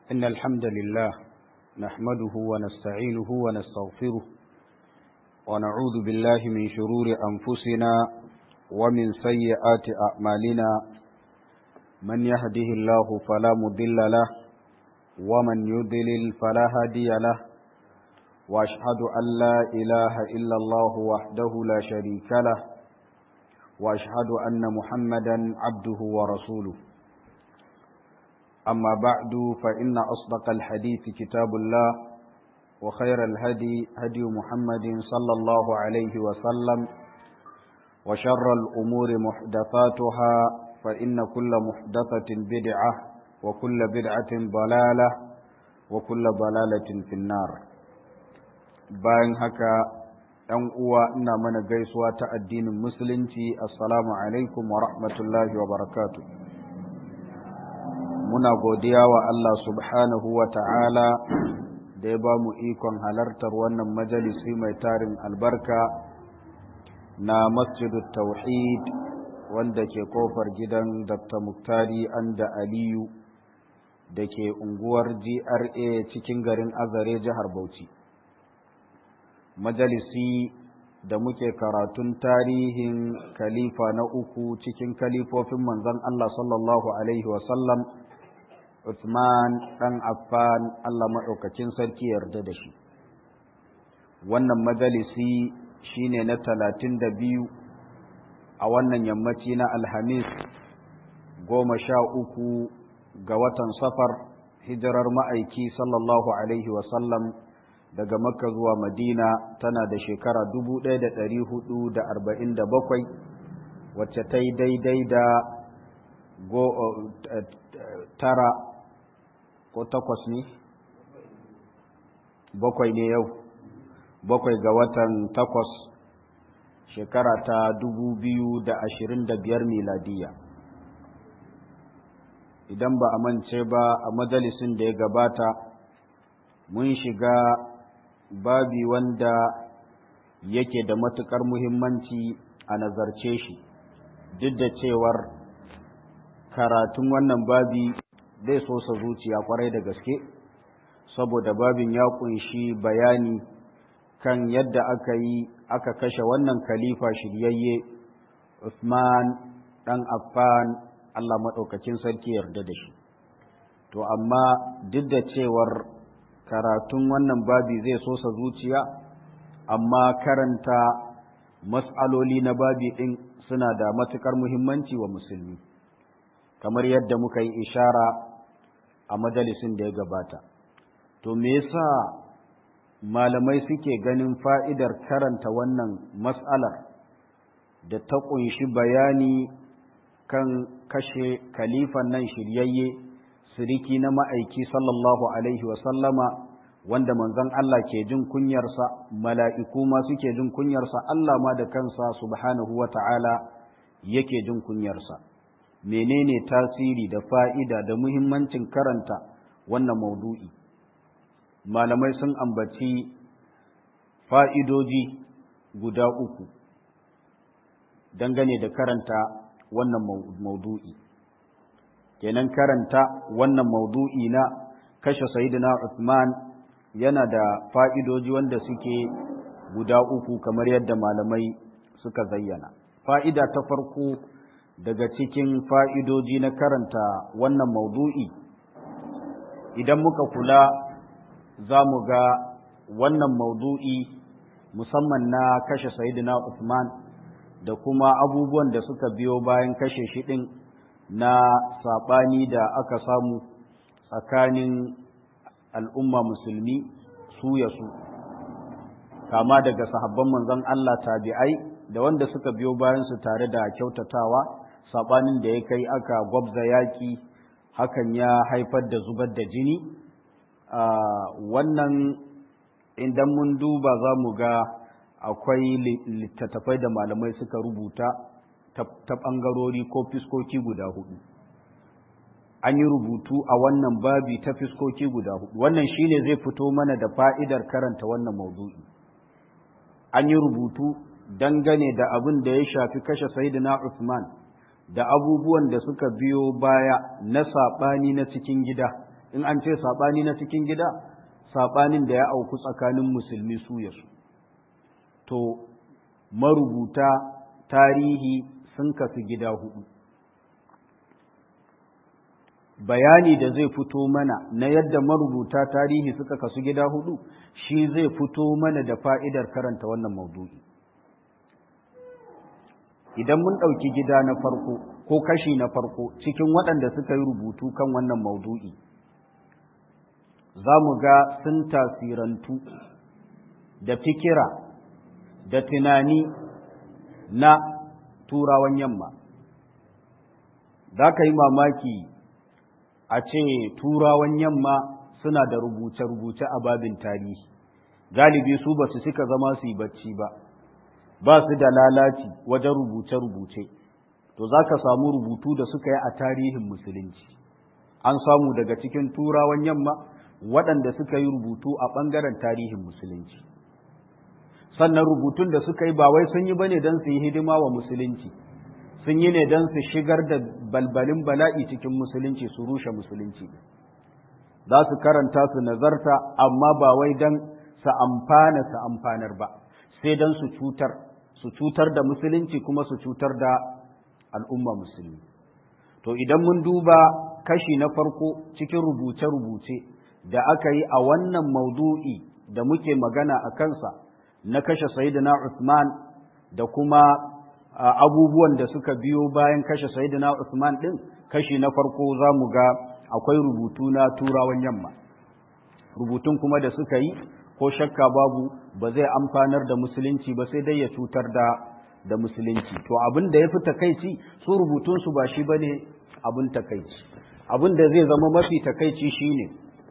إن الحمد لله نحمده ونستعينه ونستغفره ونعوذ بالله من شرور أنفسنا ومن سيئات أعمالنا من يهده الله فلا مضل له ومن يضلل فلا هادي له وأشهد أن لا إله إلا الله وحده لا شريك له وأشهد أن محمدا عبده ورسوله أما بعد فإن أصدق الحديث كتاب الله وخير الهدي هدي محمد صلى الله عليه وسلم وشر الأمور محدثاتها فإن كل محدثة بدعة وكل بدعة ضلالة وكل ضلالة في النار bayan haka ‘yan uwa ina mana gaisuwa ta addinin musulunci assalamu alaikum wa rahmatullahi wa barakatu muna godiya wa Allah subhanahu wa ta'ala da ya ba mu ikon halartar wannan majalisi mai tarin albarka na masjidut tauhid wanda ke kofar gidan dr muktari anda aliyu da ke unguwar gra cikin garin azare jihar bauchi majalisi da muke karatun tarihin khalifa na uku cikin kalifofin manzon Allah sallallahu Alaihi wasallam Uthman ɗan Affan Allah maɗaukakin sarki yarda da shi wannan majalisi shine na talatin da biyu a wannan yammaci na alhamis goma sha uku ga watan safar hijirar ma'aiki sallallahu Alaihi wasallam daga makka zuwa madina tana da shekara bakwai, wacce ta yi daidai da tara ko takwas ne bakwai ne yau bakwai ga watan takwas shekara ta biyar miladiya idan ba a mance ba a majalisin da ya gabata mun shiga babi wanda yake da matuƙar muhimmanci a nazarce shi duk da cewar karatun wannan babi zai so sa zuciya kwarai da gaske saboda babin ya kunshi bayani kan yadda aka yi aka kashe wannan khalifa shiryayye Usman ɗan Affan Allah maɗaukakin sarki yarda da shi to amma duk da cewar karatun wannan babi zai sosa zuciya amma karanta mas'aloli na babi ɗin suna da matuƙar muhimmanci wa musulmi kamar yadda muka yi ishara a majalisin da ya gabata to me yasa malamai suke ganin fa'idar karanta wannan mas'alar da ta ƙunshi bayani kan kashe kalifan nan shiryayye siriki na ma'aiki sallallahu alaihi sallama wanda manzon Allah ke jin kunyarsa mala'iku ma suke jin kunyarsa Allah ma da kansa subhanahu wa ta'ala yake jin kunyarsa menene tasiri da fa'ida da muhimmancin karanta wannan maudu'i malamai sun ambaci fa'idoji guda uku dangane da karanta wannan maudu'i kenan karanta wannan maudu'i na kashe sayyidina Uthman yana da fa'idoji wanda suke guda uku kamar yadda malamai suka zayyana fa'ida ta farko daga cikin fa'idoji na karanta wannan maudu'i idan muka kula za mu ga wannan maudu'i musamman na kashe sayyidina Uthman da kuma abubuwan da suka biyo bayan kashe shi ɗin na saɓani da aka samu tsakanin al'umma musulmi su ya su kama daga sahabban manzon Allah tabi'ai da wanda suka biyo bayansu tare da kyautatawa saɓanin da ya kai aka gwabza yaƙi hakan ya haifar da zubar da jini wannan idan mun duba za mu ga akwai littattafai da malamai suka rubuta ta ɓangarori ko fiskoki guda hudu an yi rubutu a wannan babi ta fiskoki guda hudu wannan shine zai fito mana da fa'idar karanta wannan maudu'i an yi rubutu dangane da abin da ya shafi kashe sayyidina Uthman da abubuwan da suka biyo baya na saɓani na cikin gida in an ce saɓani na cikin gida saɓanin da ya auku tsakanin musulmi su ya su to marubuta tarihi sun kasu gida hudu bayani da zai fito mana na yadda marubuta tarihi suka kasu gida hudu shi zai fito mana da fa'idar karanta wannan maudu'i idan mun ɗauki gida na farko ko kashi na farko cikin waɗanda suka yi rubutu kan wannan maudu'i za mu ga sun tasirantu da fikira da tunani na turawan yamma za ka yi mamaki a ce turawan yamma suna da rubuce-rubuce a babin tarihi galibi su ba su suka zama su yi bacci ba ba su da lalaci wajen rubuce-rubuce to za ka samu rubutu da suka yi a tarihin musulunci an samu daga cikin turawan yamma waɗanda suka yi rubutu a ɓangaren tarihin musulunci sannan rubutun da suka yi ba wai sun yi bane don su yi hidima wa musulunci sun yi ne don su shigar da balbalin bala'i cikin musulunci su rushe musulunci za su karanta su nazarta amma ba wai don su amfana su amfanar ba sai don su cutar su cutar da musulunci kuma su cutar da al'umma musulmi to idan mun duba kashi na farko cikin rubuce-rubuce da aka yi a wannan maudu'i da muke magana a kansa na kashe sayyidina Usman da kuma abubuwan da suka biyo bayan kashe sayyidina Usman din kashi na farko za mu ga akwai rubutu na turawan yamma rubutun kuma da suka yi ko shakka babu ba zai amfanar da musulunci ba sai dai ya cutar da da musulunci to abin da ya fi takaici su rubutunsu ba shi bane abin takaici abin da zai zama mafi takaici shine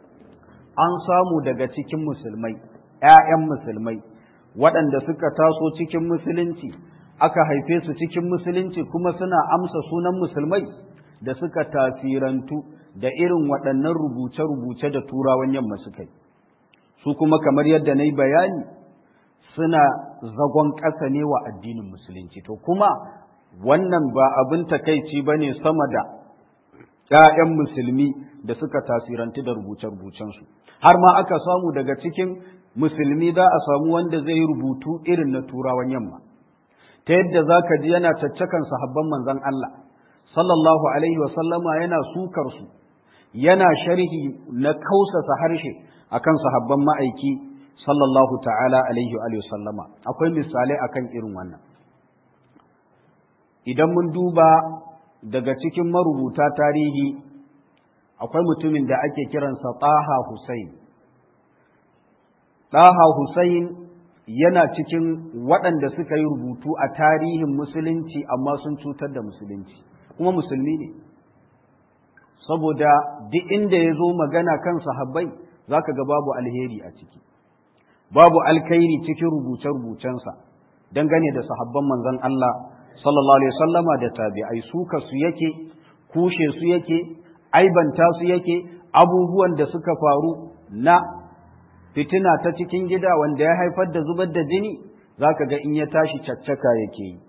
an samu daga cikin musulmai ‘ya'yan musulmai waɗanda suka taso cikin musulunci aka haife su cikin musulunci kuma suna amsa sunan musulmai da suka tasirantu da irin waɗannan rubuce-rubuce da turawan yamma suka yi su kuma kamar yadda na yi bayani suna zagon ƙasa ne wa addinin musulunci to kuma wannan ba abin takaici ba ne sama da ‘ya'yan musulmi da suka tasirantu da rubuce-rubucensu har ma aka samu daga cikin musulmi za a samu wanda zai yi rubutu irin na turawan yamma ta yadda za ka ji yana caccakan sahabban manzan Allah sallallahu alaihi wasallama yana sukar su yana sharhi na kausasa harshe akan sahabban ma'aiki sallallahu ta'ala alaihi wa sallama akwai misalai akan irin wannan idan mun duba daga cikin marubuta tarihi akwai mutumin da ake kiransa Taha Hussein Taha Hussein yana cikin waɗanda suka yi rubutu a tarihin musulunci amma sun cutar da musulunci kuma musulmi ne saboda duk inda ya zo magana kan sahabbai za ka ga babu alheri a ciki babu alkairi cikin rubuce-rubucensa dangane da sahabban manzon Allah sallallahu alaihi wasallama da tabi'ai suka su yake kushe su yake aibanta su yake abubuwan da suka faru na fitina ta cikin gida wanda ya haifar da zubar da jini zaka ga in ya tashi caccaka yake yi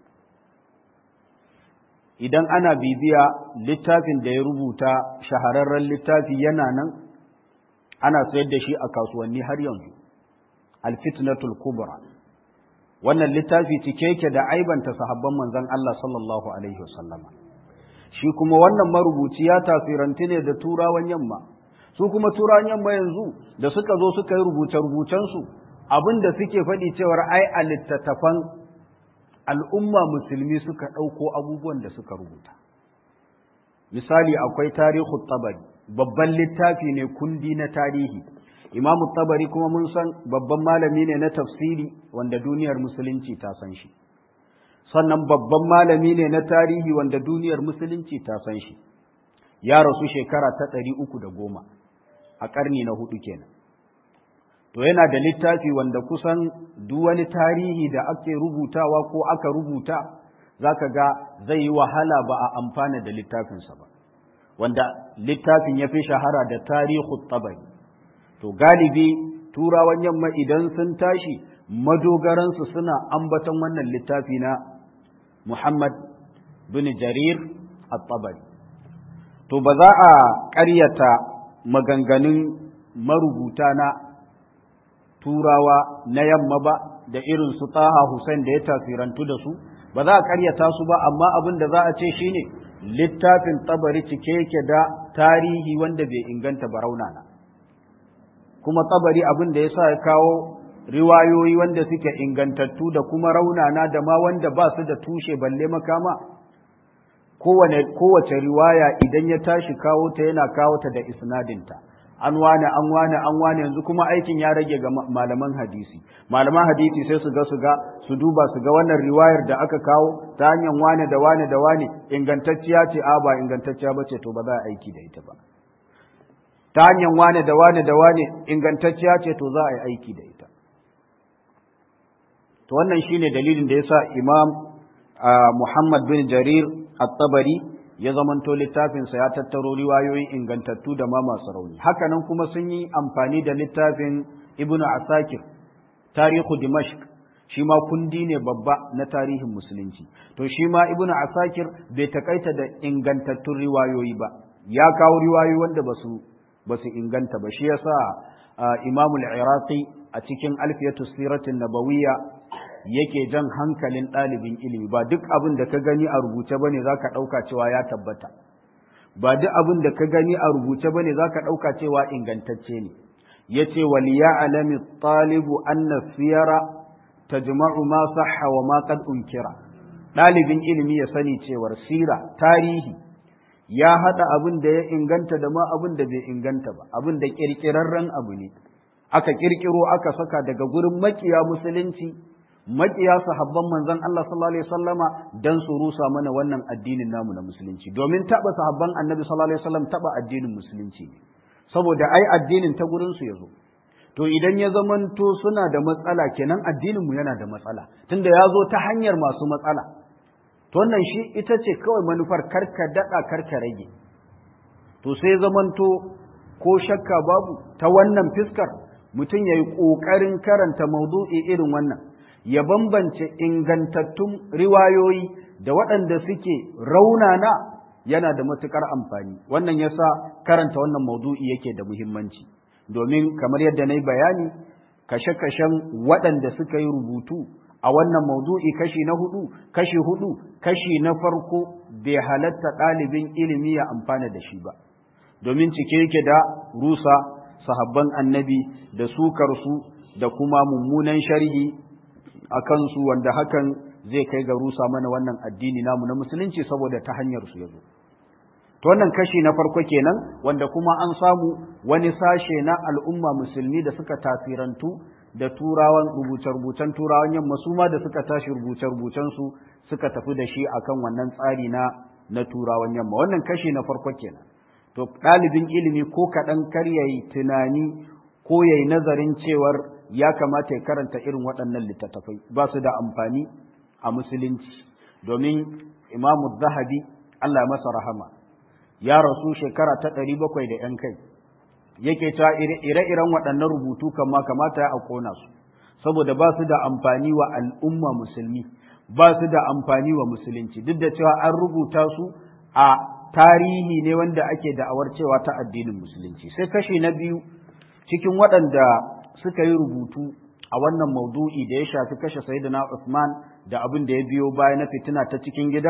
idan ana bibiya littafin da ya rubuta shahararren littafi yana nan ana sayar da shi a kasuwanni har yanzu alfitnatul kubra wannan littafi cike yake da aibanta sahabban manzon Allah sallallahu alaihi wasallama shi kuma wannan marubuci ya tasirantu ne da turawan yamma su kuma turawan yamma yanzu da suka zo suka yi rubuce su abin da suke faɗi cewar ai a littattafan al'umma musulmi suka ɗauko abubuwan da suka rubuta misali akwai tarihu tabari babban littafi ne kundi na tarihi imamu tabari kuma mun san babban malami ne na tafsiri wanda duniyar musulunci ta san shi sannan babban malami ne na tarihi wanda duniyar musulunci ta san shi ya rasu shekara ta ɗari uku da goma a ƙarni na hudu kenan to yana da littafi wanda kusan duk wani tarihi da ake rubutawa ko aka rubuta zaka ga zai yi wahala ba a amfana da littafinsa ba wanda littafin ya fi shahara da tarihu tabari to galibi turawan yamma idan sun tashi madogaransu suna ambaton wannan littafi na Muhammad bin Jarir at-Tabari to ba za a ƙaryata maganganun marubuta na turawa na yamma ba da irin su taha Hussein da ya tasirantu da su ba za a karyata su ba amma abin da za a ce shine littafin tabari cike yake da tarihi wanda bai inganta ba raunana kuma tabari abin da ya sa ya kawo riwayoyi wanda suke ingantattu da kuma raunana da ma wanda ba su da tushe balle makama kowane kowace riwaya idan ya tashi kawo ta yana kawo ta da isnadinta an wane an wane an wane yanzu kuma aikin ya rage ga malaman hadisi malaman hadisi sai su ga su ga su duba su ga wannan riwayar da aka kawo ta hanyar wane da wane da wane ingantacciya ce a ba ingantacciya ba ce to ba za a aiki da ita ba ta hanyar wane da wane da wane ingantacciya ce to za a yi aiki da ita to wannan shine dalilin da yasa imam Muhammad bin Jarir at-Tabari ya zamanto littafinsa ya tattaro riwayoyi ingantattu da ma masu rauni hakanan kuma sun yi amfani da littafin Ibn Asakir tarihu Dimashq shi ma kundi ne babba na tarihin musulunci to shi ma Ibn Asakir bai takaita da ingantattun riwayoyi ba ya kawo riwayoyi wanda basu basu inganta ba shi yasa Imam al-Iraqi a cikin Alfiyatu Siratin Nabawiyya yake jan hankalin ɗalibin ilimi ba duk abin da ka gani a rubuce bane za ka ɗauka cewa ya tabbata ba duk abin da ka gani a rubuce bane za ka ɗauka cewa ingantacce ne ya ce waliya alami ɗalibu anna siyara ta jima'u ma sahha wa ma qad unkira ɗalibin ilimi ya sani cewar sira tarihi ya haɗa abin da ya inganta da ma abin da bai inganta ba abin da ƙirƙirarren abu ne aka ƙirƙiro aka saka daga gurin makiya musulunci maƙiya sahabban manzon Allah sallallahu alaihi wasallama dan su rusa mana wannan addinin namu na musulunci domin taba sahabban annabi sallallahu alaihi wasallam taba addinin musulunci ne saboda ai addinin ta gurin su yazo to idan ya zamanto suna da matsala kenan addinin mu yana da matsala tunda ya zo ta hanyar masu matsala to wannan shi ita ce kawai manufar karka dada karka rage to sai zamanto ko shakka babu ta wannan fiskar mutum ya yi ƙoƙarin karanta maudu'i irin wannan ya bambance ingantattun riwayoyi da waɗanda suke raunana yana da matuƙar amfani wannan yasa karanta wannan maudu'i yake da muhimmanci domin kamar yadda na yi bayani kashe-kashen waɗanda suka yi rubutu a wannan maudu'i kashi na hudu kashi hudu kashi na farko bai halatta ɗalibin ilimi ya amfana da shi ba domin cike yake da rusa sahabban annabi da sukarsu da kuma mummunan sharhi a kansu wanda hakan zai kai ga rusa mana wannan addini namu na musulunci saboda ta hanyar su yazo to wannan kashi na farko kenan wanda kuma an samu wani sashe na al'umma musulmi da suka tasirantu da turawan rubuce-rubucen turawan yamma su ma da suka tashi rubuce-rubucen su suka tafi da shi akan wannan tsari na na turawan yamma wannan kashi na farko kenan to ɗalibin ilimi ko kaɗan kar yayi tunani ko yayi nazarin cewar ya kamata ya karanta irin waɗannan littattafai ba su da amfani a musulunci domin imamu zahabi Allah masa rahama ya rasu shekara ta ɗari bakwai da ‘yan kai yake ta ire-iren waɗannan rubutu kama kamata ya ƙona su saboda ba su da amfani wa al'umma musulmi ba su da amfani wa musulunci duk da cewa an rubuta su a tarihi ne wanda ake da'awar cewa ta addinin musulunci sai kashi na biyu cikin waɗanda suka yi rubutu a wannan maudu'i da ya shafi kashe sayyidina Usman da abin da ya biyo baya na fitina ta cikin gida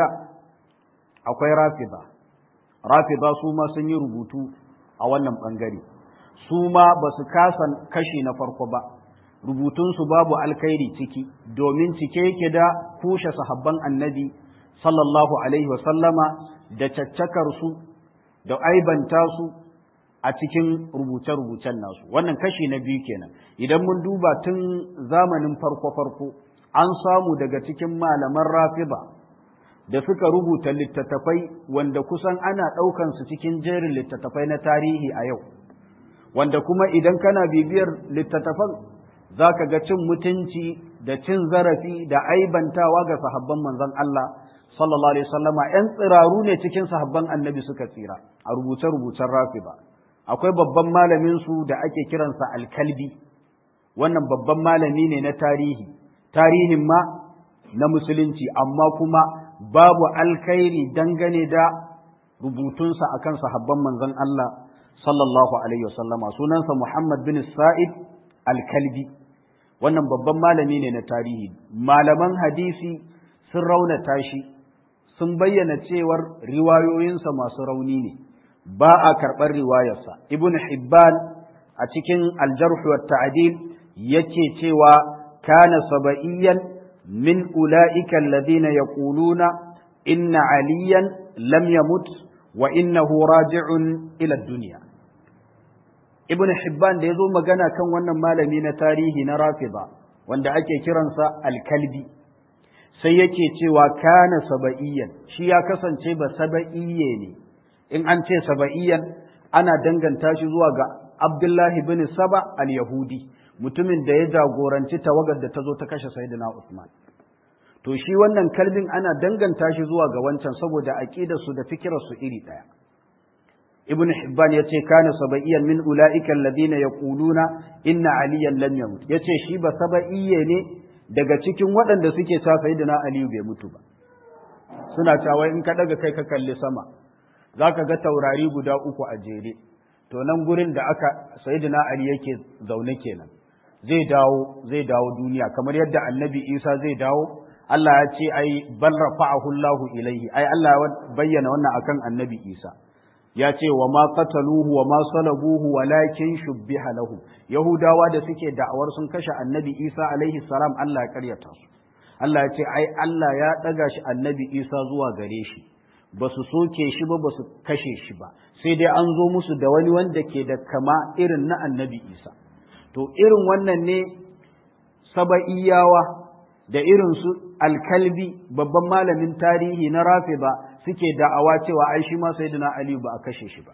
akwai rafida rafida su ma sun yi rubutu a wannan bangare su ma ba su kasa kashi na farko ba rubutunsu babu alkhairi ciki domin cike yake da kushe sahabban annabi sallallahu alaihi wasallama da caccakar su da aibanta su a cikin rubuce-rubucen nasu wannan kashi na biyu kenan idan mun duba tun zamanin farko-farko an samu daga cikin malaman rafida da suka rubuta littattafai wanda kusan ana ɗaukan su cikin jerin littattafai na tarihi a yau wanda kuma idan kana bibiyar littattafan za ka ga cin mutunci da cin zarafi da aibantawa ga sahabban manzon Allah sallallahu alaihi wasallama ‘yan tsiraru ne cikin sahabban annabi suka tsira a rubuce-rubucen rafida akwai babban malamin su da ake kiransa alkalbi wannan babban malami ne na tarihi tarihin ma na musulunci amma kuma babu alkhairi dangane da rubutunsa akan sahabban manzon Allah sallallahu alaihi wasallama sunansa Muhammad bin Sa'id al-Kalbi wannan babban malami ne na tarihi malaman hadisi sun raunata shi sun bayyana cewar riwayoyinsa masu rauni ne ba a karɓar riwayarsa ibn Hibban a cikin aljarh wa ta'dil yake cewa kana saba'iyyan min ula'ika alladhina yaquluna inna aliyan lam yamut wa innahu raji'un ila dunya ibn hibban da yazo magana kan wannan malami na tarihi na rafida wanda ake kiransa al-kalbi sai yake cewa kana saba'iyyan shi ya kasance ba saba'iyye ne in an ce saba'iyyan ana danganta shi zuwa ga abdullahi bin saba al-yahudi mutumin da ya jagoranci tawagar da ta zo ta kashe sayyidina usman to shi wannan kalbin ana danganta shi zuwa ga wancan saboda aqidarsu da fikirarsu iri ɗaya ibn hibban yace kana sabaiyan min ulaika alladhina yaquluna inna aliyan lam yamut yace shi ba sabaiye ne daga cikin waɗanda suke cewa sayyidina ali bai mutu ba suna cewa in ka daga kai ka kalli sama zaka ga taurari guda uku a jere to nan gurin da aka sayyidina ali yake zaune kenan zai dawo zai dawo duniya kamar yadda annabi isa zai dawo Allah ya ce ai bal rafa'ahu Allahu ilaihi ai Allah ya bayyana wannan akan annabi isa ya ce wa ma qataluhu wa ma salabuhu walakin shubbiha lahu yahudawa da suke da'awar sun kashe annabi isa alaihi salam Allah ya karyata su Allah ya ce ai Allah ya daga shi annabi isa zuwa gare shi ba su soke shi ba ba su kashe shi ba sai dai an zo musu da wani wanda ke da kama irin na annabi isa to irin wannan ne saba'iyawa da irin su alkalbi babban malamin tarihi na rafida suke da'awa cewa ai shi ma sayyidina Ali ba a kashe shi ba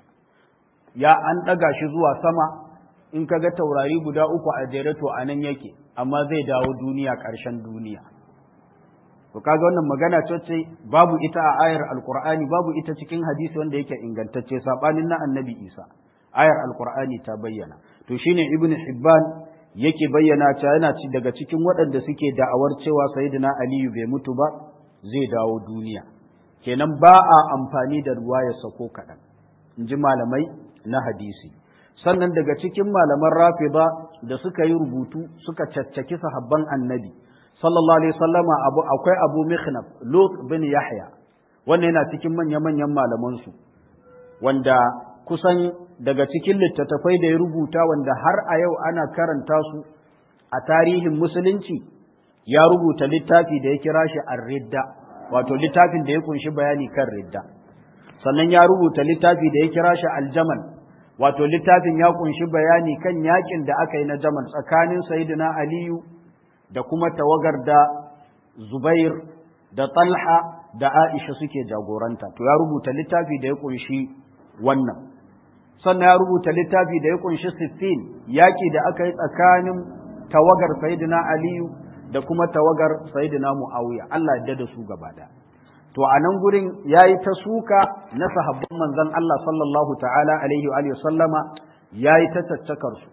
ya an daga shi zuwa sama in kaga taurari guda uku a jere to anan yake amma zai dawo duniya ƙarshen duniya to kaga wannan magana ce babu ita a ayar alqur'ani babu ita cikin hadisi wanda yake ingantacce sabanin na annabi Isa ayar alqur'ani ta bayyana to shine ibnu hibban yake bayyana cewa yana ci daga cikin waɗanda suke da'awar cewa sayyidina aliyu bai mutu ba zai dawo duniya kenan ba a amfani da ruwayarsa ko kaɗan in ji malamai na hadisi sannan daga cikin malaman rafida da suka yi rubutu suka caccaki sahabban annabi sallallahu alaihi sallama abu akwai abu mikhnaf lut bin yahya wannan yana cikin manya-manyan malamansu wanda kusan daga cikin littattafai da ya rubuta wanda har a yau ana karanta su a tarihin musulunci ya rubuta littafi da ya kira shi ar-ridda wato littafin da ya kunshi bayani kan ridda sannan ya rubuta littafi da ya kira shi aljamal wato littafin ya kunshi bayani kan yakin da aka yi na jamal tsakanin sayyidina aliyu da kuma tawagar da zubair da talha da aisha suke jagoranta to ya rubuta littafi da ya kunshi wannan sannan ya rubuta littafi da ya kunshi siffin yaƙi da aka yi tsakanin tawagar sayidina aliyu da kuma tawagar sayidina mu'awiya Allah ya da su gaba da to a nan gurin ya yi ta suka na sahabban manzon Allah sallallahu ta'ala alaihi wa sallama ya yi ta caccakar su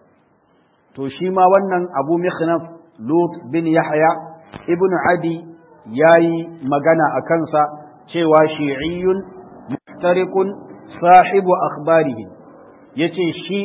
to shi ma wannan abu mikhnaf lut bin yahya ibn adi ya yi magana a kansa cewa shi'iyyun muhtariqun sahibu akhbarihim yace shi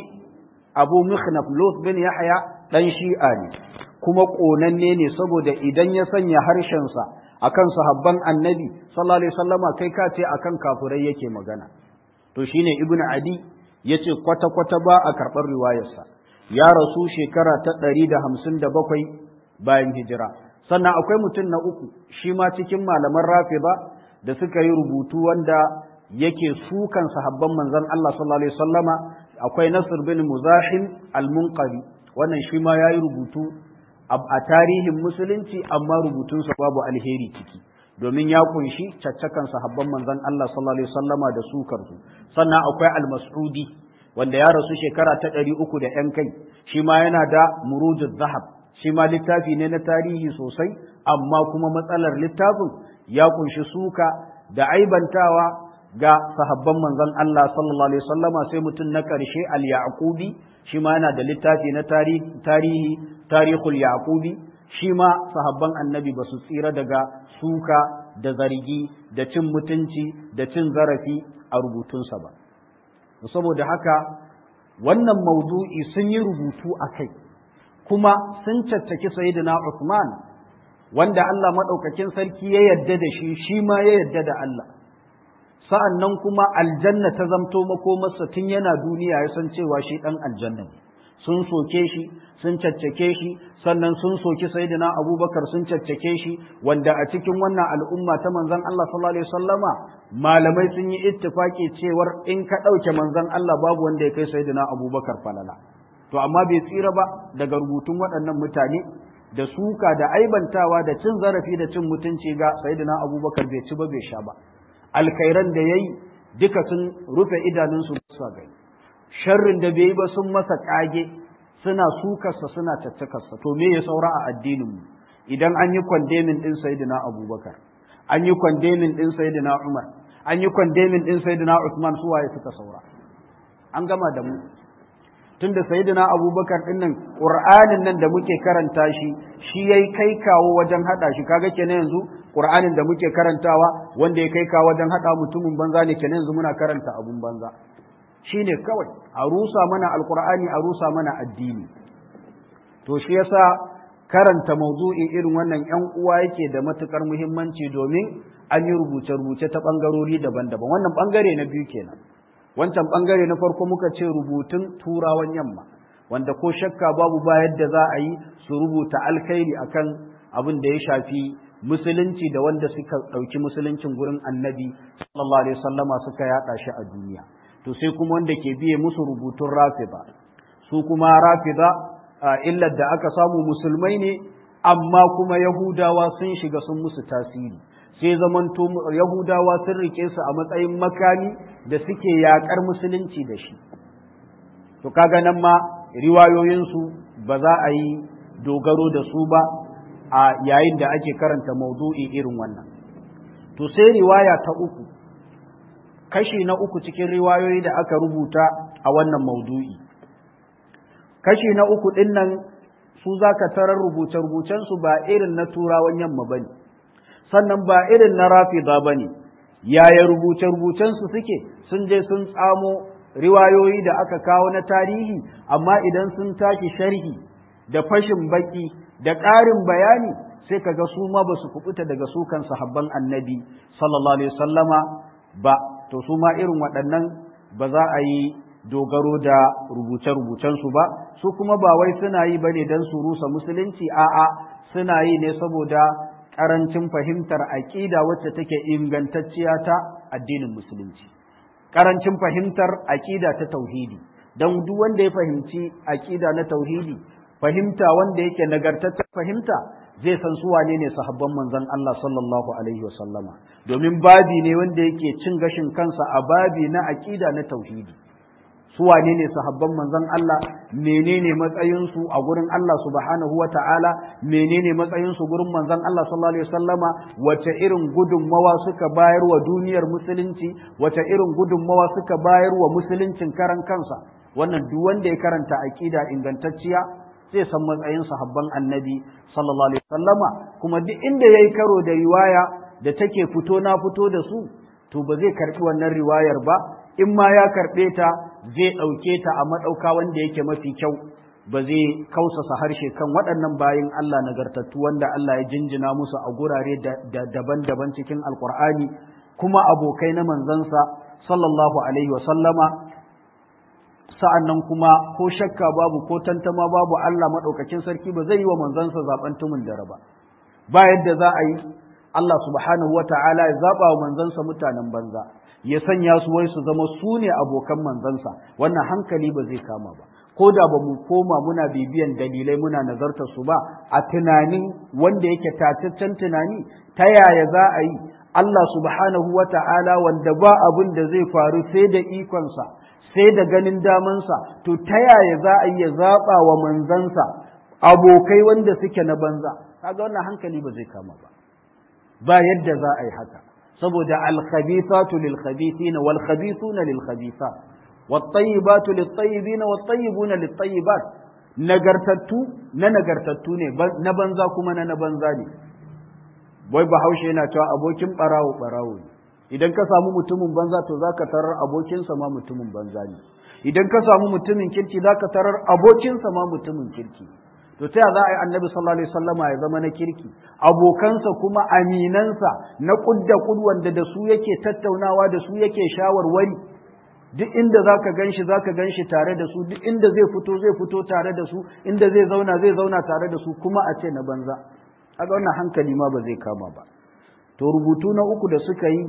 abu mikhnaf lut bin yahya dan shi'a ne kuma ƙonanne ne saboda idan ya sanya harshensa akan sahabban annabi sallallahu alaihi wasallama kai ka ce akan kafurai yake magana to shine ibnu adi yace kwata kwata ba a karɓar riwayarsa ya rasu shekara ta ɗari da hamsin da bakwai bayan hijira sannan akwai mutum na uku shi ma cikin malaman rafida da suka yi rubutu wanda yake sukan sahabban manzon Allah sallallahu alaihi wasallama akwai Nasr bin Muzahim al-Munqari wannan shi ma yayi rubutu a tarihin musulunci amma rubutunsa babu alheri ciki domin ya kunshi caccakan sahabban manzon Allah sallallahu alaihi wasallama da sukar su sannan akwai al-Mas'udi wanda ya rasu shekara ta ɗari uku da ‘yan kai shi ma yana da murujud zahab shi ma littafi ne na tarihi sosai amma kuma matsalar littafin ya kunshi suka da aibantawa ga sahabban manzon Allah sallallahu alaihi wasallama sai mutum na ƙarshe al-yaqubi shi ma yana da littafi na tarihi tarihul yaqubi shi ma sahabban annabi ba su tsira daga suka da zargi da cin mutunci da cin zarafi a rubutunsa ba saboda haka wannan maudu'i sun yi rubutu a kai kuma sun caccaki sayyidina Uthman wanda Allah maɗaukakin sarki ya yadda da shi shi ma ya yadda da Allah sa'an nan kuma aljanna ta zamto makomarsa tun yana duniya ya san cewa shi ɗan aljanna ne sun soke shi sun caccake shi sannan sun soki sayyidina abubakar sun caccake shi wanda a cikin wannan al'umma ta manzon Allah sallallahu alaihi wasallama malamai sun yi ittifaki cewar in ka ɗauke manzon Allah babu wanda ya kai sayyidina abubakar falala to amma bai tsira ba daga rubutun waɗannan mutane da suka da aibantawa da cin zarafi da cin mutunci ga sayyidina abubakar bai ci ba bai sha ba alkhairan da yayi duka sun rufe idanunsu su gani sharrin da bai yi ba sun masa kage suna sukarsa suna caccakarsa to me ya saura a addinin mu idan an yi kwandemin din sayyidina abubakar an yi kwandemin din sayyidina umar an yi kwandemin din sayyidina usman su waye suka saura an gama da mu tunda sayyidina abubakar din nan qur'anin nan da muke karanta shi shi yayi kai kawo wajen hada shi kaga kenan yanzu qur'anin da muke karantawa wanda ya kai kawo wajen hada mutumin banza ne kenan yanzu muna karanta abun banza shine kawai a rusa mana alqur'ani a rusa mana addini to shi yasa karanta mawdu'i irin wannan yan uwa yake da matukar muhimmanci domin an yi rubuce-rubuce ta bangarori daban-daban wannan bangare na biyu kenan wancan bangare na farko muka ce rubutun turawan yamma wanda ko shakka babu ba yadda za a yi su rubuta alkhairi akan abin da ya shafi musulunci da wanda suka ɗauki musuluncin gurin annabi sallallahu alaihi wasallama suka yaɗa shi a duniya to sai kuma wanda ke biye musu rubutun rafida su kuma rafida illar da aka samu musulmai ne amma kuma yahudawa sun shiga sun musu tasiri sai zamanto yahudawa sun rike su a matsayin makami da suke yakar musulunci da shi to kaga nan ma riwayoyinsu ba za a yi dogaro da su ba a yayin da ake karanta maudu'i irin wannan to sai riwaya ta uku kashi na uku cikin riwayoyi da aka rubuta a wannan maudu'i kashi na uku ɗin nan su za ka tarar rubuce-rubucensu ba irin na turawan yamma ba ne sannan ba irin na rafida ba ne yaya rubuce-rubucensu suke sun je sun tsamo riwayoyi da aka kawo na tarihi amma idan sun tashi sharhi da fashin baki da ƙarin bayani sai kaga su ma ba su kubuta daga sukan sahabban annabi sallallahu alaihi wasallama ba to su ma irin waɗannan ba za a yi dogaro da rubuce-rubucensu ba su kuma ba wai suna yi ba ne don su rusa musulunci a'a suna yi ne saboda ƙarancin fahimtar aƙida wacce take ingantacciya ta addinin musulunci ƙarancin fahimtar aƙida ta tauhidi don duk wanda ya fahimci aƙida na tauhidi fahimta wanda yake nagartaccen fahimta zai san su wane ne sahabban manzon Allah sallallahu alaihi wasallama domin babi ne wanda yake cin gashin kansa a babi na aƙida na tauhidi su wane ne sahabban manzon Allah menene matsayinsu a gurin Allah subhanahu wa ta'ala menene matsayinsu gurin manzon Allah sallallahu alaihi wasallama wace irin gudunmawa suka bayar wa duniyar musulunci wace irin gudunmawa suka bayar wa musuluncin karan kansa wannan duk wanda ya karanta aqida ingantacciya zai san matsayin sahabban annabi sallallahu alaihi wasallama kuma duk inda yayi karo da riwaya da take fito na fito da su to ba zai karbi wannan riwayar ba in ma ya karɓe ta zai ɗauke ta a maɗauka wanda yake mafi kyau ba zai kausasa harshe kan waɗannan bayin Allah nagartattu wanda Allah ya jinjina musu a gurare daban-daban cikin alkur'ani kuma abokai na manzansa sallallahu alaihi wasallama sa'an nan kuma ko shakka babu ko tantama babu Allah maɗaukakin sarki ba zai yi wa manzansa zaɓen tumin da raba ba yadda za a yi Allah subhanahu wa ta'ala ya zaɓa wa manzansa mutanen banza ya sanya su wai su zama su ne abokan manzansa wannan hankali ba zai kama ba ko da ba mu koma muna bibiyan dalilai muna nazartar su ba a tunanin wanda yake tataccen tunani ta yaya za a yi Allah subhanahu wa ta'ala wanda ba abin da zai faru sai da ikonsa sai da ganin damansa to ta yaya za a iya zaɓa wa manzansa abokai wanda suke na banza kaga wannan hankali ba zai kama ba ba yadda za a yi haka saboda alkhabithatu lil khabithina wal khabithuna lil khabithat wat tayyibatu lit tayyibina wat tayyibuna lit tayyibat nagartattu na nagartattu ne na banza kuma na na banza ne wai bahaushe yana cewa abokin barawo barawo ne idan ka samu mutumin banza to zaka tarar abokinsa ma mutumin banza ne idan ka samu mutumin kirki zaka tarar abokinsa ma mutumin kirki to ta za a yi annabi sallallahu alaihi wasallama ya zama na kirki abokansa kuma aminansa na kudda kud wanda da su yake tattaunawa da su yake shawarwari duk inda zaka ganshi zaka ganshi tare da su duk inda zai fito zai fito tare da su inda zai zauna zai zauna tare da su kuma a ce na banza kaga wannan hankali ma ba zai kama ba to rubutu na uku da suka yi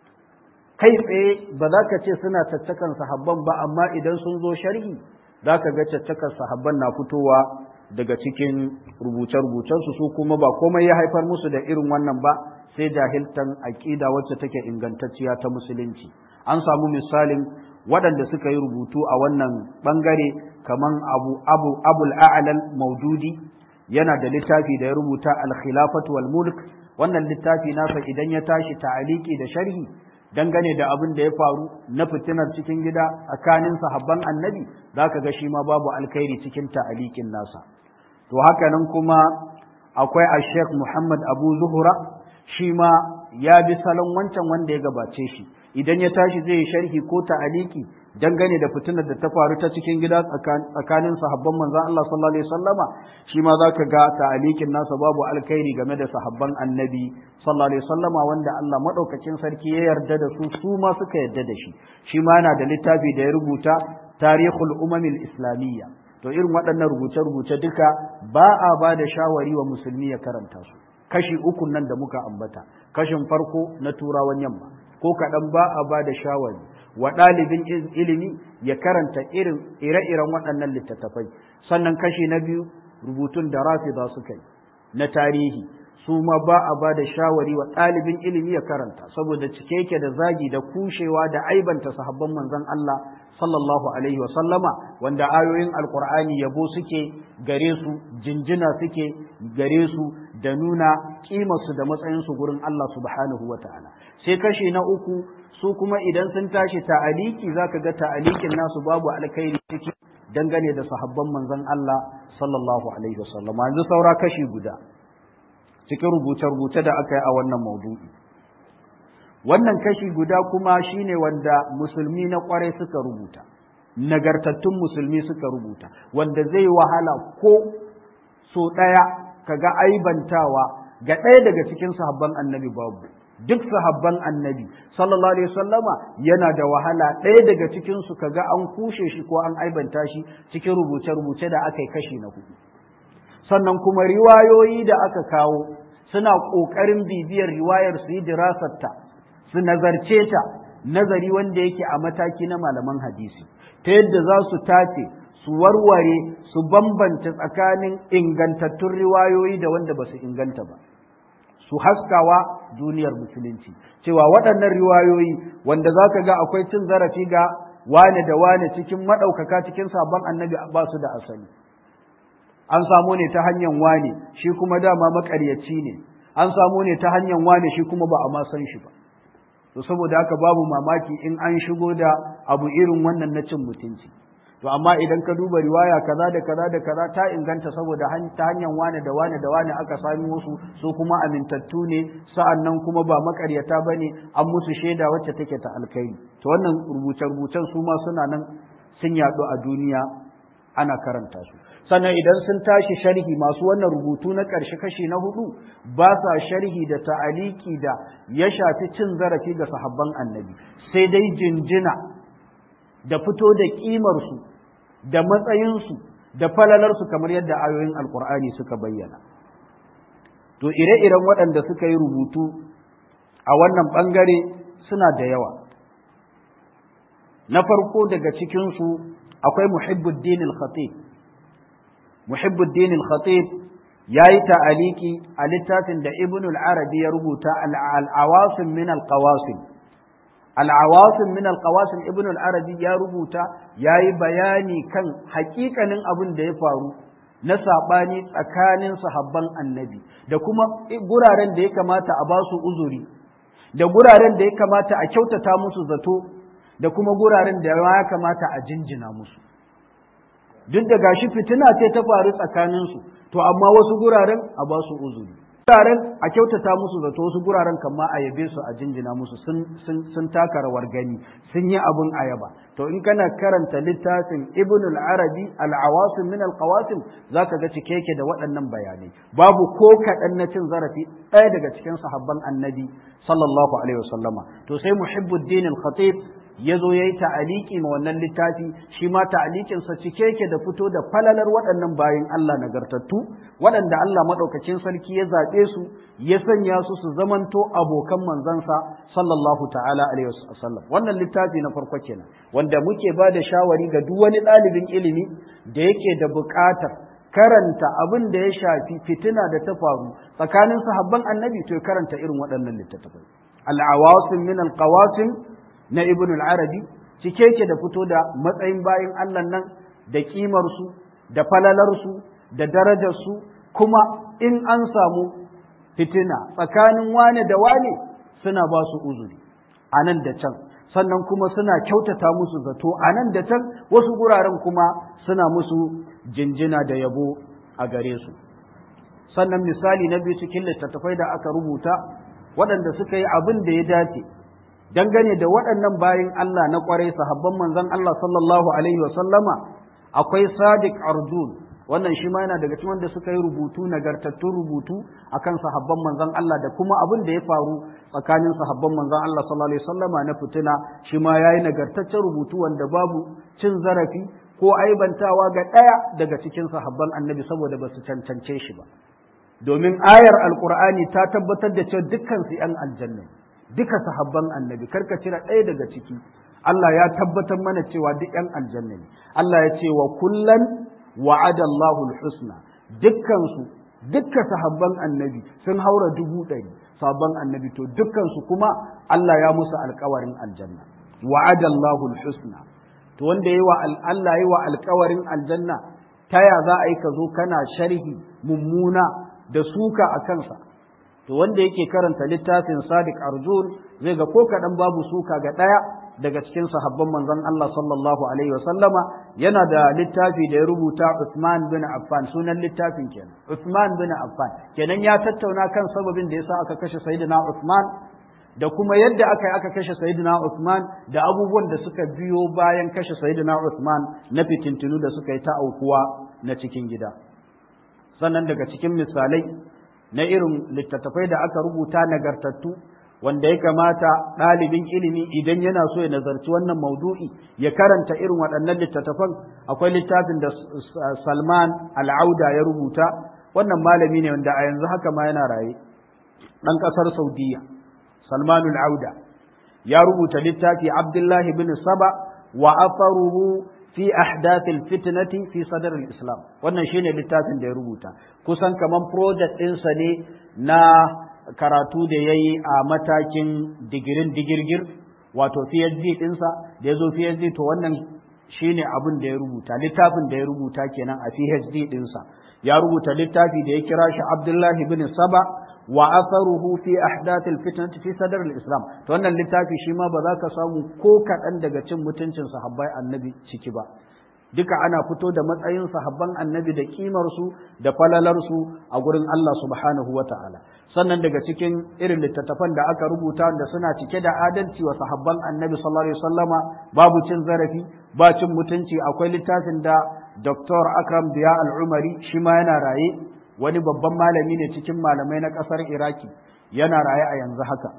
kai tsaye ba za ka ce suna caccakan sahabban ba amma idan sun zo sharhi za ka ga caccakan sahabban na fitowa daga cikin rubuce-rubucensu su kuma ba komai ya haifar musu da irin wannan ba sai jahiltan aƙida wacce take ingantacciya ta musulunci an samu misalin waɗanda suka yi rubutu a wannan ɓangare kamar abu abu abul a'lal maududi yana da littafi da ya rubuta al-khilafatu wal mulk wannan littafi nasa idan ya tashi ta'aliki da sharhi dangane da abin da ya faru na fitinar cikin gida tsakanin sahabban annabi zaka ga shi ma babu alkhairi cikin ta'alikin nasa to haka nan kuma akwai a sheikh muhammad abu zuhura shi ma ya bi salon wancan wanda ya gabace shi idan ya tashi zai yi sharhi ko ta'aliki dangane da fitinar da ta faru ta cikin gida tsakanin sahabban manzon Allah sallallahu alaihi wasallama shi ma zaka ga ta'alikin nasa babu alkhairi game da sahabban annabi sallallahu alaihi wasallama wanda Allah madaukakin sarki ya yarda da su su ma suka yarda da shi shi ma yana da littafi da ya rubuta tarihul umamil islamiyya to irin waɗannan rubuce-rubuce duka ba a ba da shawari wa musulmi ya karanta su kashi uku nan da muka ambata kashin farko na turawan yamma ko kaɗan ba a ba da shawari wa ɗalibin ilimi ya karanta irin ire-iren waɗannan littattafai sannan kashi na biyu rubutun da rafida suka yi na tarihi su ma ba a ba da shawari wa ɗalibin ilimi ya karanta saboda cike yake da zagi da kushewa da aibanta sahabban manzon Allah sallallahu alaihi wasallama wanda ayoyin alkur'ani yabo suke gare su jinjina suke gare su da nuna kimarsu da matsayinsu gurin Allah subhanahu wa ta'ala sai kashi na uku su kuma idan sun tashi ta'aliki zaka ga ta'alikin nasu babu alkhairi ciki dangane da sahabban manzon Allah sallallahu alaihi wasallama yanzu saura kashi guda cikin rubuce-rubuce da aka yi a wannan maudu'i wannan kashi guda kuma shine wanda musulmi na kwarai suka rubuta nagartattun musulmi suka rubuta wanda zai wahala ko so ɗaya kaga aibantawa ga ɗaya daga cikin sahabban annabi babu duk sahabban annabi sallallahu alaihi wasallama yana da wahala ɗaya daga cikin su kaga an kushe shi ko an aibanta shi cikin rubuce-rubuce da aka yi kashi na hudu sannan kuma riwayoyi da aka kawo suna ƙoƙarin bibiyar riwayar su yi dirasarta su nazarce ta nazari wanda yake a mataki na malaman hadisi ta yadda za su tace su warware su bambanta tsakanin ingantattun riwayoyi da wanda ba su inganta ba su haskawa duniyar musulunci cewa waɗannan riwayoyi wanda za ka ga akwai cin zarafi ga wane da wane cikin maɗaukaka cikin sabon annabi ba su da asali an samu ne ta hanyar wane shi kuma dama maƙaryaci ne an samu ne ta hanyar wane shi kuma ba a ma san shi ba to saboda haka babu mamaki in an shigo da abu irin wannan na cin mutunci to amma idan ka duba riwaya kaza da kaza da kaza ta inganta saboda ta hanyar wane da wane da wane aka sami wasu su kuma amintattu ne sa'annan kuma ba makaryata bane an musu shaida wacce take ta alkai to wannan rubuce rubucen su ma suna nan sun yaɗu a duniya ana karanta su sannan idan sun tashi sharhi masu wannan rubutu na ƙarshe kashi na hudu ba sa sharhi da ta'aliki da ya shafi cin zarafi ga sahabban annabi sai dai jinjina da fito da ƙimarsu da matsayinsu da falalarsu kamar yadda ayoyin alkur'ani suka bayyana to ire-iren waɗanda suka yi rubutu a wannan ɓangare suna da yawa na farko daga cikinsu akwai muhibbuddin al-khatib muhibbuddin al-khatib yayi ta'aliki a littafin da ibn al-arabi ya rubuta al-awasim min al-qawasim al-awasim min al-qawasim ibn al-arabi ya rubuta yayi bayani kan hakikanin abin da ya faru na sabani tsakanin sahabban annabi da kuma guraren da ya kamata a basu uzuri da guraren da ya kamata a kyautata musu zato da kuma guraren da ya kamata a jinjina musu duk da gashi fitina ce ta faru tsakaninsu to amma wasu guraren a ba su uzuri guraren a kyautata musu zato wasu guraren kama a yabe su a jinjina musu sun taka rawar gani sun yi abin ayaba to in kana karanta littafin ibn al-arabi al-awasim min al-qawasim zaka ga cike yake da waɗannan bayanai babu ko kaɗan na cin zarafi ɗaya daga cikin sahabban annabi sallallahu alaihi wasallama to sai muhibbuddin al-khatib ya zo ya yi ta'aliki ma wannan littafi shi ma ta'alikinsa cike yake da fito da falalar waɗannan bayan Allah nagartattu waɗanda Allah maɗaukacin sarki ya zaɓe su ya sanya su su zamanto abokan manzansa sallallahu ta'ala alaihi wasallam wannan littafi na farko kenan wanda muke ba da shawari ga duk wani ɗalibin ilimi da yake da buƙatar karanta abin da ya shafi fitina da ta faru tsakanin sahabban annabi to ya karanta irin waɗannan littattafai al-awasim min al-qawasim na ibn al-arabi cike yake da fito da matsayin bayin Allah nan da kimarsu da falalarsu da darajarsu kuma in an samu fitina tsakanin wane da wane suna ba su uzuri a nan da can sannan kuma suna kyautata musu zato a nan da can wasu guraren kuma suna musu jinjina da yabo a gare su sannan misali na biyu cikin littattafai da aka rubuta waɗanda suka yi abin da ya dace dangane da waɗannan bayin Allah na ƙwarai sahabban manzon Allah sallallahu alaihi wasallama akwai Sadiq Arjun wannan shi ma yana daga cikin wanda suka yi rubutu nagartattun rubutu akan sahabban manzon Allah da kuma abin da ya faru tsakanin sahabban manzon Allah sallallahu alaihi wasallama na fitina shi ma yayi nagartaccen rubutu wanda babu cin zarafi ko aibantawa ga ɗaya daga cikin sahabban annabi saboda ba su cancance shi ba domin ayar alkur'ani ta tabbatar da cewa dukkan su 'yan aljanna duka sahabban annabi karka cire ɗaya daga ciki Allah ya tabbatar mana cewa duk ‘yan aljanna ne Allah ya ce wa kullan wa'ada Allahu husna dukkan su dukkan sahabban annabi sun haura dubu ɗari sahabban annabi to dukkan su kuma Allah ya musu alkawarin aljanna wa'ada Allahu husna to wanda yayi wa Allah yayi wa alkawarin aljanna ta ya za a yi ka zo kana sharhi mummuna da suka a kansa to wanda yake karanta littafin Sadiq Arjun zai ga ko kaɗan babu suka ga ɗaya daga cikin sahabban manzon Allah sallallahu alaihi wasallama yana da littafi da ya rubuta Uthman bin Affan sunan littafin kenan Uthman bin Affan kenan ya tattauna kan sababin da yasa aka kashe Sayyidina Uthman da kuma yadda aka yi aka kashe Sayyidina Uthman da abubuwan da suka biyo bayan kashe Sayyidina Uthman na fitintunu da suka yi ta aukuwa na cikin gida sannan daga cikin misalai na irin littattafai da aka rubuta nagartattu wanda ya kamata ɗalibin ilimi idan yana so ya nazarci wannan maudu'i ya karanta irin waɗannan littattafan akwai littafin da Salman Al'auda ya rubuta wannan malami ne wanda a yanzu haka ma yana raye ɗan ƙasar Saudiya Salman Al'auda ya rubuta littafi Abdullahi bin Saba wa afaruhu fi ahdathil fitnati fi sadar islam wannan shine littafin da ya rubuta kusan kaman project ɗinsa ne na karatu da ya yi a matakin digirin digirgir wato PhD ɗinsa da ya zo PhD to wannan shine abin da ya rubuta littafin da ya rubuta kenan a PhD ɗinsa ya rubuta littafi da ya kira shi Abdullahi bin Saba wa atharuhu fi ahdathil fitnati fi sadr al-islam to wannan littafi shi ma ba za ka samu ko kaɗan daga cin mutuncin sahabbai annabi ciki ba duka ana fito da matsayin sahabban annabi da kimar su da falalar su a gurin Allah subhanahu wata'ala sannan daga cikin irin littattafan da aka rubuta da suna cike da adalci wa sahabban annabi sallallahu alaihi wasallama babu cin zarafi ba cin mutunci akwai littafin da Dr. Akram Biya Al-Umari shi ma yana raye wani babban malami ne cikin malamai na ƙasar Iraki yana raye a yanzu haka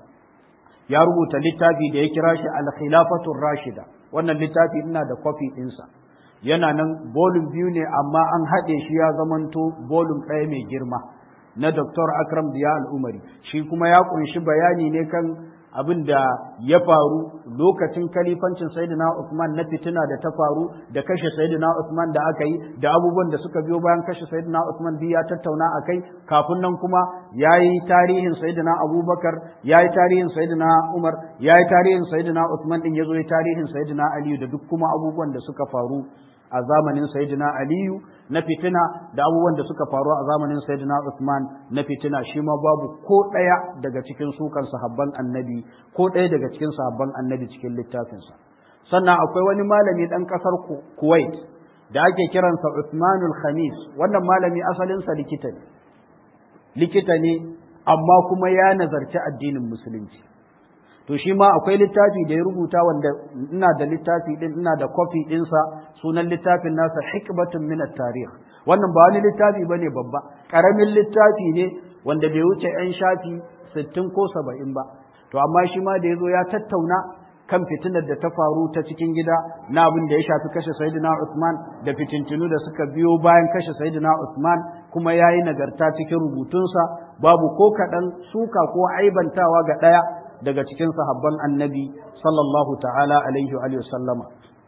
ya rubuta littafi da ya kira shi al-khilafatur rashida wannan littafi ina da kwafi ɗinsa yana nan bolum biyu ne amma an haɗe shi ya zamanto bolum ɗaya mai girma na Dr. Akram Diya Al-Umari shi kuma ya ƙunshi bayani ne kan abin da ya faru lokacin kalifancin Sayyidina Uthman na fitina da ta faru da kashe Sayyidina Uthman da aka yi da abubuwan da suka biyo bayan kashe Sayyidina Uthman duk ya tattauna a kai kafin nan kuma ya yi tarihin Sayyidina Abubakar ya yi tarihin Sayyidina Umar ya yi tarihin Sayyidina Uthman din ya zo ya tarihin Sayyidina Aliyu da duk kuma abubuwan da suka faru a zamanin Sayyidina Aliyu na fitina da abubuwan da suka faru a zamanin Sayyidina Uthman na fitina shi ma babu ko ɗaya daga cikin sukan sahabban annabi ko ɗaya daga cikin sahabban annabi cikin littafinsa sannan akwai wani malami ɗan ƙasar Kuwait da ake kiransa Uthmanul Khamis wannan malami asalinsa likita ne likita ne amma kuma ya nazarci addinin musulunci to shi ma akwai littafi da ya rubuta wanda ina da littafi din ina da kofi ɗinsa sunan littafin nasa hikbatun min tarikh wannan ba wani littafi bane babba karamin littafi ne wanda bai wuce yan shafi sittin ko saba'in ba to amma shi ma da ya zo ya tattauna kan fitinar da ta faru ta cikin gida na abin da ya shafi kashe Sayyidina Usman da fitintinu da suka biyo bayan kashe Sayyidina Usman kuma ya yi nagarta cikin rubutunsa babu ko kaɗan suka ko aibantawa ga ɗaya daga cikin sahabban annabi sallallahu ta'ala alaihi wa sallama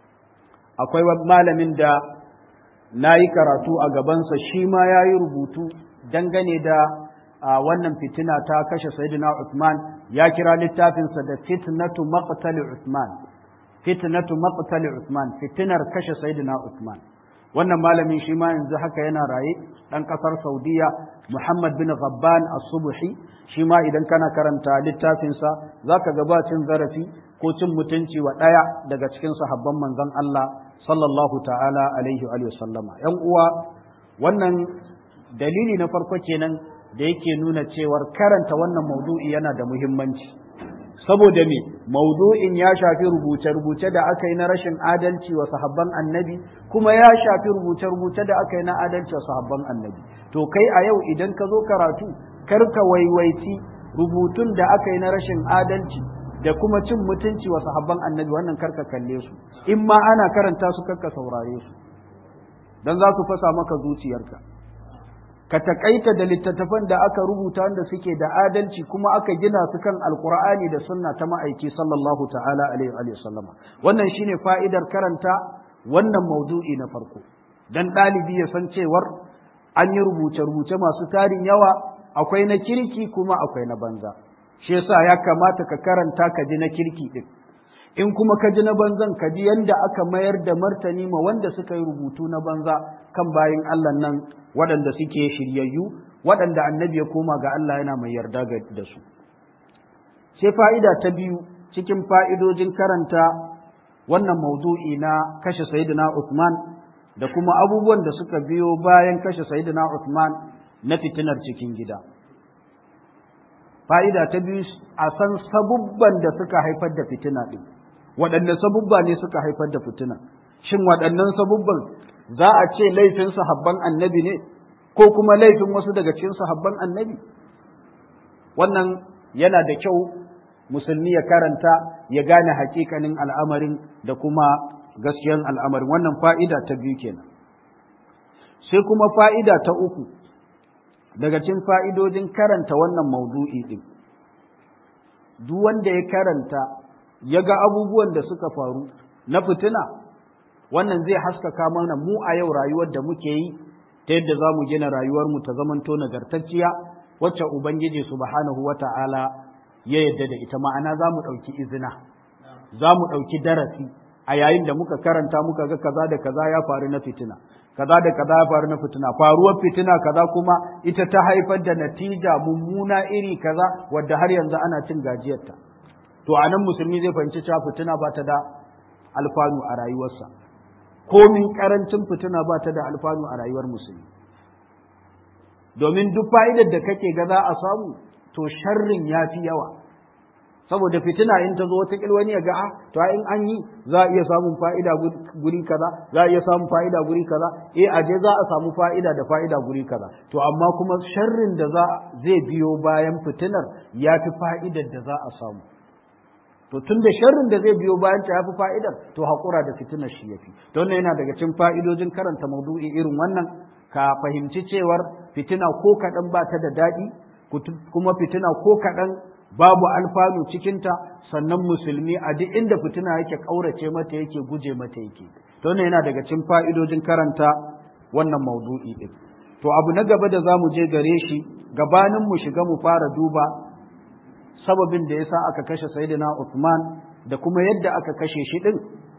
akwai malamin da na yi karatu a gabansa shi ma ya yi rubutu dangane da wannan fitina ta kashe Sayyidina Usman ya kira littafinsa da fitnatu maqtali Uthman fitnatu maqtali Uthman fitinar kashe Sayyidina Uthman wannan malamin shi ma yanzu haka yana raye dan kasar Saudiya Muhammad bin Ghabban As-Subhi shi ma idan kana karanta littafinsa zaka ga ba cin zarafi ko cin mutunci wa daya daga cikin sahabban manzon Allah sallallahu ta'ala alaihi wa sallama yan uwa wannan dalili na farko kenan da yake nuna cewar karanta wannan maudu'i yana da muhimmanci saboda me maudu'in ya shafi rubuce-rubuce da aka yi na rashin adalci wa sahabban annabi kuma ya shafi rubuce-rubuce da aka yi na adalci wa sahabban annabi to kai a yau idan ka zo karatu kar ka waiwaiti rubutun da aka yi na rashin adalci da kuma cin mutunci wa sahabban annabi wannan karka kalle su in ma ana karanta su karka saurare su dan za su fasa maka zuciyarka ka takaita da littattafan da aka rubuta wanda suke da adalci kuma aka gina su kan alkur'ani da sunna ta ma'aiki sallallahu ta'ala alaihi wa sallama wannan shine fa'idar karanta wannan maudu'i na farko dan ɗalibi ya san cewar an yi rubuce-rubuce masu tarin yawa akwai na kirki kuma akwai na banza shi yasa ya kamata ka karanta ka ji na kirki din in kuma ka ji na banzan ka ji yanda aka mayar da martani ma wanda suka yi rubutu na banza kan bayin Allah nan waɗanda suke shiryayyu waɗanda annabi ya koma ga Allah yana mai yarda da su sai fa'ida ta biyu cikin fa'idojin karanta wannan maudu'i na kashe Sayyidina Uthman da kuma abubuwan da suka biyo bayan kashe Sayyidina Uthman na fitinar cikin gida fa'ida ta biyu a san sabubban da suka haifar da fitina ɗin waɗanne sabubba ne suka haifar da fitina shin waɗannan sabubban za a ce laifin sahabban annabi ne ko kuma laifin wasu daga cikin sahabban annabi wannan yana da kyau musulmi ya karanta ya gane hakikanin al'amarin da kuma gaskiyan al'amarin wannan fa'ida ta biyu kenan sai kuma fa'ida ta uku daga cikin fa'idojin karanta wannan maudu'i ɗin duk wanda ya karanta ya ga abubuwan da suka faru na fitina wannan zai haskaka mana mu a yau rayuwar da muke yi ta yadda za mu gina rayuwarmu ta zamanto nagartacciya wacce Ubangiji subhanahu wa ta'ala ya yadda da ita ma'ana za mu ɗauki izina za mu ɗauki darasi a yayin da muka karanta muka ga kaza da kaza ya faru na fitina kaza da kaza ya faru na fitina faruwar fitina kaza kuma ita ta haifar da natija mummuna iri kaza wadda har yanzu ana cin gajiyarta to a nan musulmi zai fahimci cewa fitina ba ta da alfanu a rayuwarsa komin karancin fitina ba ta da alfanu a rayuwar musulmi domin duk fa'idar da kake ga za a samu to sharrin ya fi yawa saboda fitina in ta zo wata wani ya ga a to in an yi za a iya samun fa'ida guri kaza za a iya samun fa'ida guri kaza eh a je za a samu fa'ida da fa'ida guri kaza to amma kuma sharrin da za zai biyo bayan fitinar ya fi fa'idar da za a samu to tun da sharrin da zai biyo bayan ta yafi fa'idar to haƙura da fitinar shi yafi don yana daga cikin fa'idojin karanta maudu'i irin wannan ka fahimci cewar fitina ko kaɗan ba ta da daɗi kuma fitina ko kaɗan babu alfanu cikinta sannan musulmi a duk inda fitina yake ƙaurace mata yake guje mata yake don yana daga cikin fa'idojin karanta wannan maudu'i ɗin to abu na gaba da za mu je gare shi gabanin mu shiga mu fara duba sababin da yasa aka kashe sayyidina Uthman da kuma yadda aka kashe shi din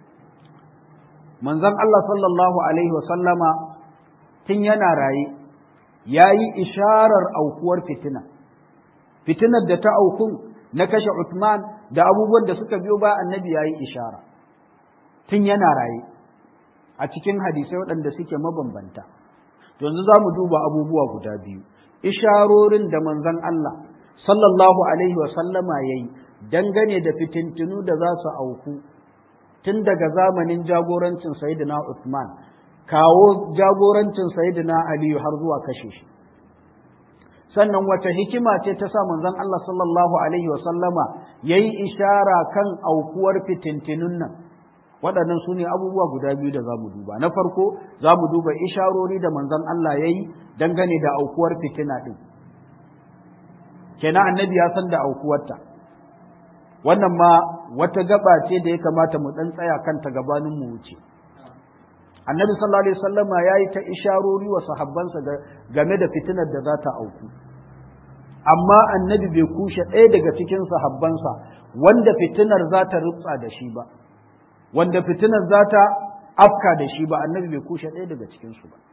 manzon Allah sallallahu alaihi wasallama tun yana raye yayi isharar aukuwar fitina fitinar da ta aukun na kashe Uthman da abubuwan da suka biyo ba annabi yayi ishara tun yana raye a cikin hadisai waɗanda suke mabambanta to yanzu za mu duba abubuwa guda biyu isharorin da manzon Allah sallallahu alaihi wa sallama yayi dangane da fitintinu da za su auku tun daga zamanin jagorancin sayyidina Uthman kawo jagorancin sayyidina Aliyu har zuwa kashe shi sannan wace hikima ce ta sa manzon Allah sallallahu alaihi wa sallama yayi ishara kan aukuwar fitintinun nan waɗannan su ne abubuwa guda biyu da za mu duba na farko za mu duba isharori da manzon Allah ya yi dangane da aukuwar fitina ɗin kenan annabi ya san da aukuwarta wannan ma wata gaba ce da ya kamata mu ɗan tsaya kanta gabanin mu wuce annabi sallallahu alaihi wasallama ya yi ta isharori wa sahabbansa game da fitinar da za ta auku amma annabi bai kushe ɗaya daga cikin sahabbansa wanda fitinar za ta rutsa da shi ba wanda fitinar za ta afka da shi ba annabi bai kushe ɗaya daga cikinsu ba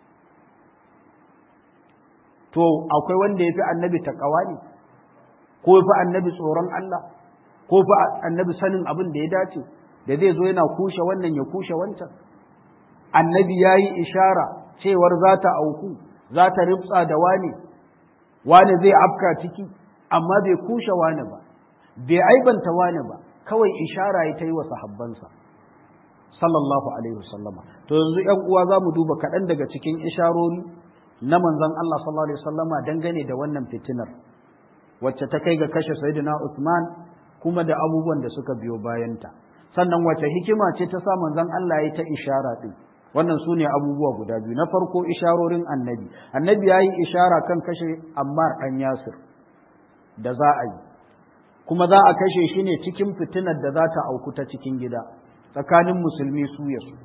to akwai wanda ya fi annabi taƙawa ne ko ya fi annabi tsoron Allah ko fi annabi sanin abin da ya dace da zai zo yana kushe wannan ya kushe wancan annabi ya yi ishara cewar za ta auku za ta rifsa da wane wane zai afka ciki amma bai kushe wane ba bai aibanta wane ba kawai ishara ya ta yi wa sahabbansa sallallahu alaihi wasallama to yanzu ƴan uwa za mu duba kaɗan daga cikin isharori na manzon Allah sallallahu alaihi wasallama dangane da wannan fitinar wacce ta kai ga kashe sayyidina Uthman kuma da abubuwan da suka biyo bayanta sannan wacce hikima ce ta sa manzon Allah ya ta ishara din wannan su ne abubuwa guda biyu na farko isharorin annabi annabi ya yi ishara kan kashe ammar ɗan yasir da za a yi kuma za a kashe shi ne cikin fitinar da za ta auku ta cikin gida tsakanin musulmi su ya su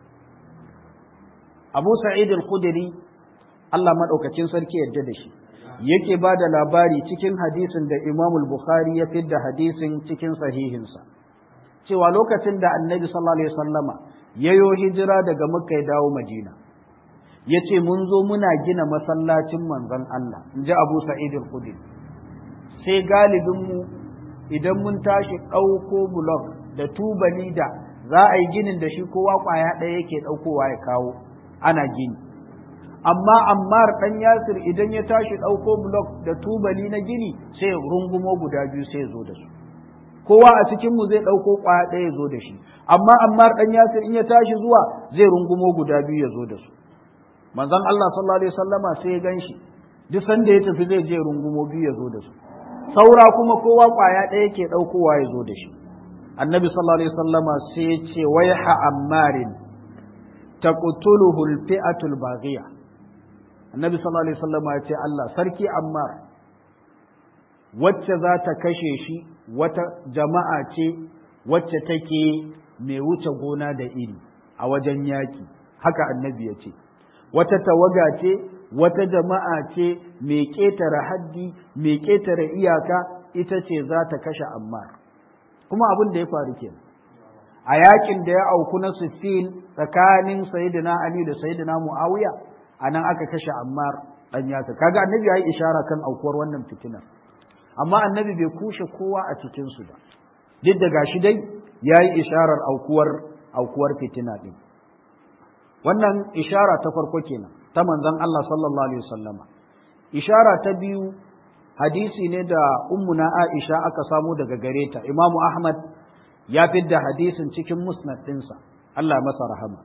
abu sa'id al-khudri Allah maɗaukacin sarki yadda da shi yake ba da labari cikin hadisin da imam bukhari ya fidda hadisin cikin sahihinsa cewa lokacin da annabi sallallahu alaihi wasallama ya yo hijira daga makka ya dawo madina ya ce mun zo muna gina masallacin manzon Allah in ji abu sa'id al-khudri sai galibinmu idan mun tashi ɗauko blok da tubali da za a yi ginin da shi kowa ƙwaya ɗaya yake ɗaukowa ya kawo ana gini amma ammar ɗan yasir idan ya tashi ɗauko blok da tubali na gini sai rungumo guda biyu sai zo da su kowa a cikinmu zai ɗauko ƙwaya ɗaya ya zo da shi amma ammar ɗan yasir in ya tashi zuwa zai rungumo guda biyu ya zo da su manzon Allah sallallahu alaihi wasallama sai ya gan shi duk sanda ya tafi zai je rungumo biyu ya zo da su saura kuma kowa ƙwaya ɗaya yake ɗaukowa ya zo da shi annabi sallallahu alaihi wasallama sai ya ce waiha ammarin taqtuluhu al-fi'atu al-baghiya annabi sallallahu alaihi wasallama ya ce Allah sarki ammar wacce za ta kashe shi wata jama'a ce wacce take mai wuce gona da iri a wajen yaki haka annabi ya ce wata tawaga ce wata jama'a ce mai ƙetare haddi mai ƙetare iyaka ita ce za ta kashe ammar kuma abin da ya faru ke a yakin da ya auku na Siffin tsakanin sayyidina Ali da sayyidina Muawiya anan aka kashe Ammar dan yasa kaga annabi ya yi ishara kan aukuwar wannan fitinar amma annabi bai kushe kowa a cikin su ba duk da gashi dai ya yi isharar aukuwar aukuwar fitina din wannan ishara ta farko kenan ta manzon Allah sallallahu alaihi wasallama ishara ta biyu hadisi ne da ummuna Aisha aka samu daga gare ta Imam Ahmad ya fidda hadisin cikin musnad ɗinsa Allah masa rahama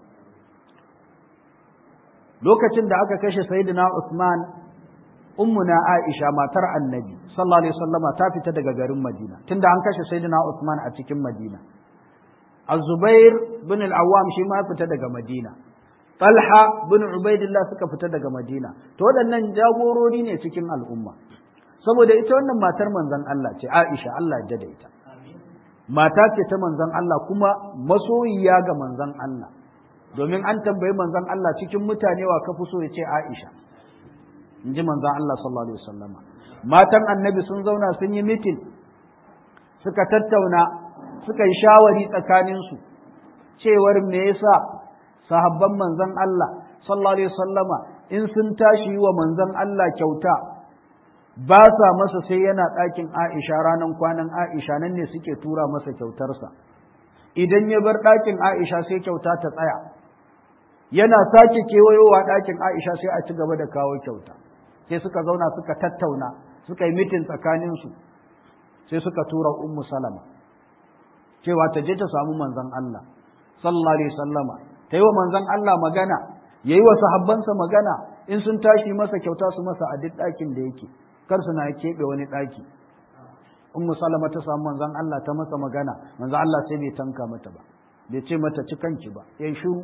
lokacin da aka kashe sayyidina Usman ummuna Aisha matar Annabi sallallahu alaihi wasallama ta fita daga garin Madina tunda an kashe sayyidina Usman a cikin Madina Az-Zubair bin al-Awwam shi ma fita daga Madina Talha bin Ubaidillah suka fita daga Madina to waɗannan jagorori ne cikin al'umma saboda ita wannan matar manzon Allah ce Aisha Allah ya da ita mata ce ta manzon Allah kuma masoyiya ga manzon Allah domin an tambayi manzon Allah cikin mutane wa ka fi so ya ce Aisha in ji manzon Allah sallallahu alaihi wasallama matan annabi sun zauna sun yi mitin suka tattauna suka yi shawari tsakaninsu cewar me yasa sahabban manzon Allah sallallahu alaihi wasallama in sun tashi wa manzon Allah kyauta ba sa masa sai yana ɗakin Aisha ranar kwanan Aisha nan ne suke tura masa kyautarsa idan ya bar ɗakin Aisha sai kyauta ta tsaya yana sake kewayowa ɗakin Aisha sai a ci gaba da kawo kyauta sai suka zauna suka tattauna suka yi mitin tsakaninsu sai suka tura ummu salama cewa ta je ta samu manzon Allah sallallahu alaihi wasallama ta yi wa manzon Allah magana yayi wa sahabbansa magana in sun tashi masa kyauta su masa a duk ɗakin da yake kar su na keɓe wani ɗaki ummu salama ta samu manzon Allah ta masa magana manzon Allah sai bai tanka mata ba bai ce mata ci kanki ba yayi shiru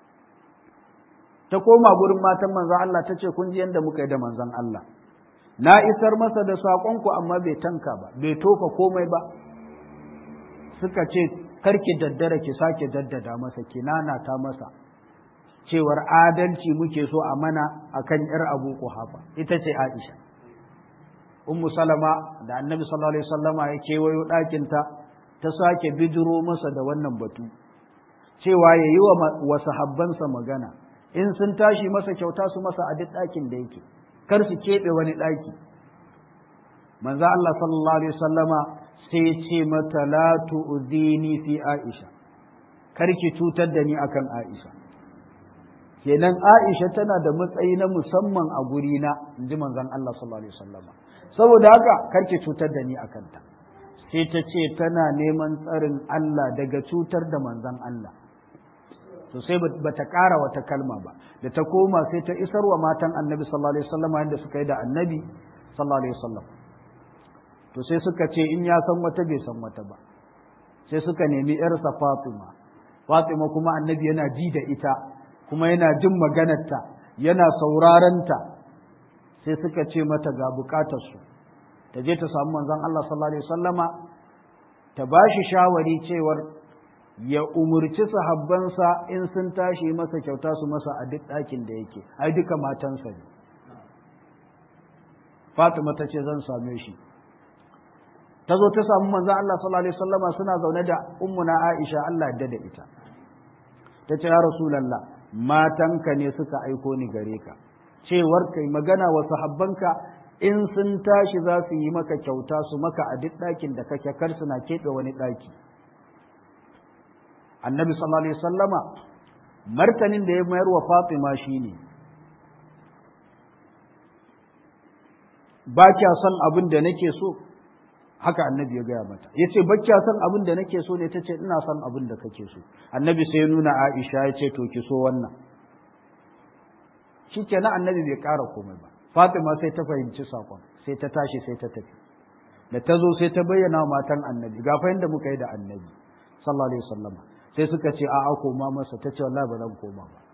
ta koma gurin matan manzon Allah ta ce kun ji yadda muka yi da manzon Allah na isar masa da saƙonku amma bai tanka ba bai tofa komai ba suka ce karki daddara ki sake daddada masa ki ta masa cewar adalci muke so a mana akan yar abu kuhafa ita ce aisha ummu salama da annabi sallallahu alaihi wasallama ya kewayo ɗakinta ta sake bidiro masa da wannan batu cewa ya yi wa sahabbansa magana in sun tashi masa kyauta su masa a duk ɗakin da yake kar su keɓe wani ɗaki manzo Allah sallallahu alaihi wasallama sai ce mata la tu'dini fi Aisha kar ki cutar da ni akan Aisha kenan Aisha tana da matsayi na musamman a guri na inji manzon Allah sallallahu alaihi wasallama saboda haka kar ki cutar da ni akan ta sai ta ce tana neman tsarin Allah daga cutar da manzon Allah to sai ba ta ƙara wata kalma ba da ta koma sai ta isar wa matan annabi sallallahu alaihi wasallam yadda suka yi da annabi sallallahu alaihi wasallam to sai suka ce in ya san wata bai san wata ba sai suka nemi yarsa Fatima Fatima kuma annabi yana ji da ita kuma yana jin maganarta yana saurarenta sai suka ce mata ga bukatarsu ta je ta samu manzon Allah sallallahu alaihi wasallama ta bashi shawari cewar ya umurci sahabbansa in sun tashi masa kyauta su masa a duk ɗakin da yake ai duka matansa ne Fatima ta ce zan same shi ta zo ta samu manzon Allah sallallahu alaihi wasallama suna zaune da ummuna Aisha Allah ya da ita ta ce ya Rasulullah matanka ne suka aiko ni gare ka cewar kai magana wa sahabbanka in sun tashi za su yi maka kyauta su maka a duk ɗakin da kake kar suna keɓe wani ɗaki annabi sallallahu alaihi sallama martanin da ya mayar wa fatima shine ba kya son abin da nake so haka annabi ya gaya mata ya ce ba kya son abin da nake so ne ta ce ina son abin da kake so annabi sai ya nuna aisha ya ce to ki so wannan shi kenan annabi bai ƙara komai ba fatima sai ta fahimci sakon sai ta tashi sai ta tafi da ta zo sai ta bayyana matan annabi ga fa da muka yi da annabi sallallahu alaihi wasallama sai suka ce a'a koma masa ta ce wallahi ba zan koma ba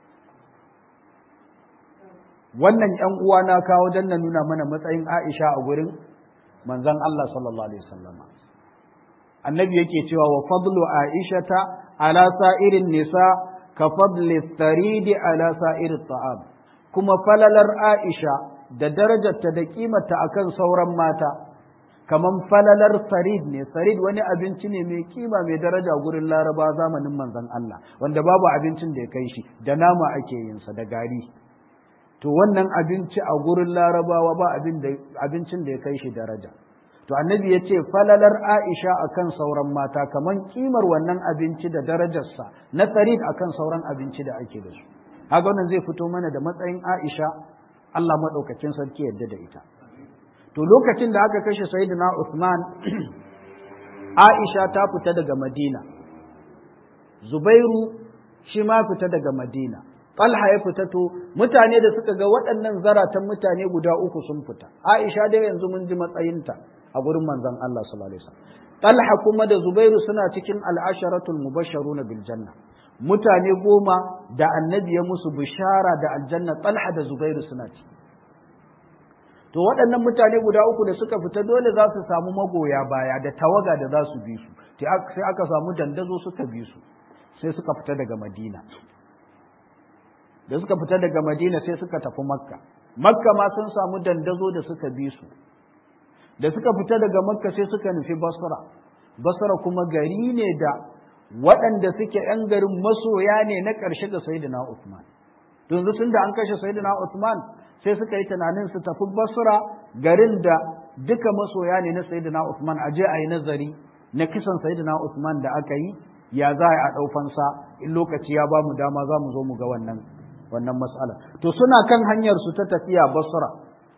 wannan ƴan uwa na kawo dan na nuna mana matsayin Aisha a gurin manzon Allah sallallahu alaihi wasallam annabi yake cewa wa fadlu aishata ala sa'irin nisa ka fadli tharidi ala sa'iri ta'am kuma falalar Aisha da darajarta da kimarta akan sauran mata kaman falalar sarid ne sarid wani abinci ne mai kima mai daraja gurin laraba zamanin manzon Allah wanda babu abincin da ya kai shi da nama ake yin sa da gari to wannan abinci a gurin larabawa ba abincin da ya kai shi daraja to annabi ya ce falalar aisha akan sauran mata kaman kimar wannan abinci da darajarsa na sarid akan sauran abinci da ake da su haka wannan zai fito mana da matsayin aisha Allah maɗaukacin sarki yadda da ita to lokacin da aka kashe sayyidina Uthman Aisha ta fita daga Madina Zubairu shi ma fita daga Madina Talha ya fita to mutane da suka ga waɗannan zaratan mutane guda uku sun fita Aisha dai yanzu mun ji matsayinta a gurin manzon Allah sallallahu alaihi wasallam Talha kuma da Zubairu suna cikin al'asharatul mubashsharuna bil janna mutane goma da annabi ya musu bishara da aljanna Talha da Zubairu suna ciki to waɗannan mutane guda uku da suka fita dole za su samu magoya baya da tawaga da za su bi su sai aka samu dandazo suka bi su sai suka fita daga madina da suka fita daga madina sai suka tafi makka makka ma sun samu dandazo da suka bi su da suka fita daga makka sai suka nufi basra basra kuma gari ne da waɗanda suke ‘yan garin masoya ne na ƙarshe ga sayyidina Usman. yanzu sun da an kashe sayyidina Usman sai suka yi tunanin su tafi Basra garin da duka masoya ne na sayyidina Usman a je a yi nazari na kisan sayyidina Usman da aka yi ya za a ɗaufansa in lokaci ya ba mu dama za mu zo mu ga wannan wannan mas'ala to suna kan hanyar su ta tafiya Basra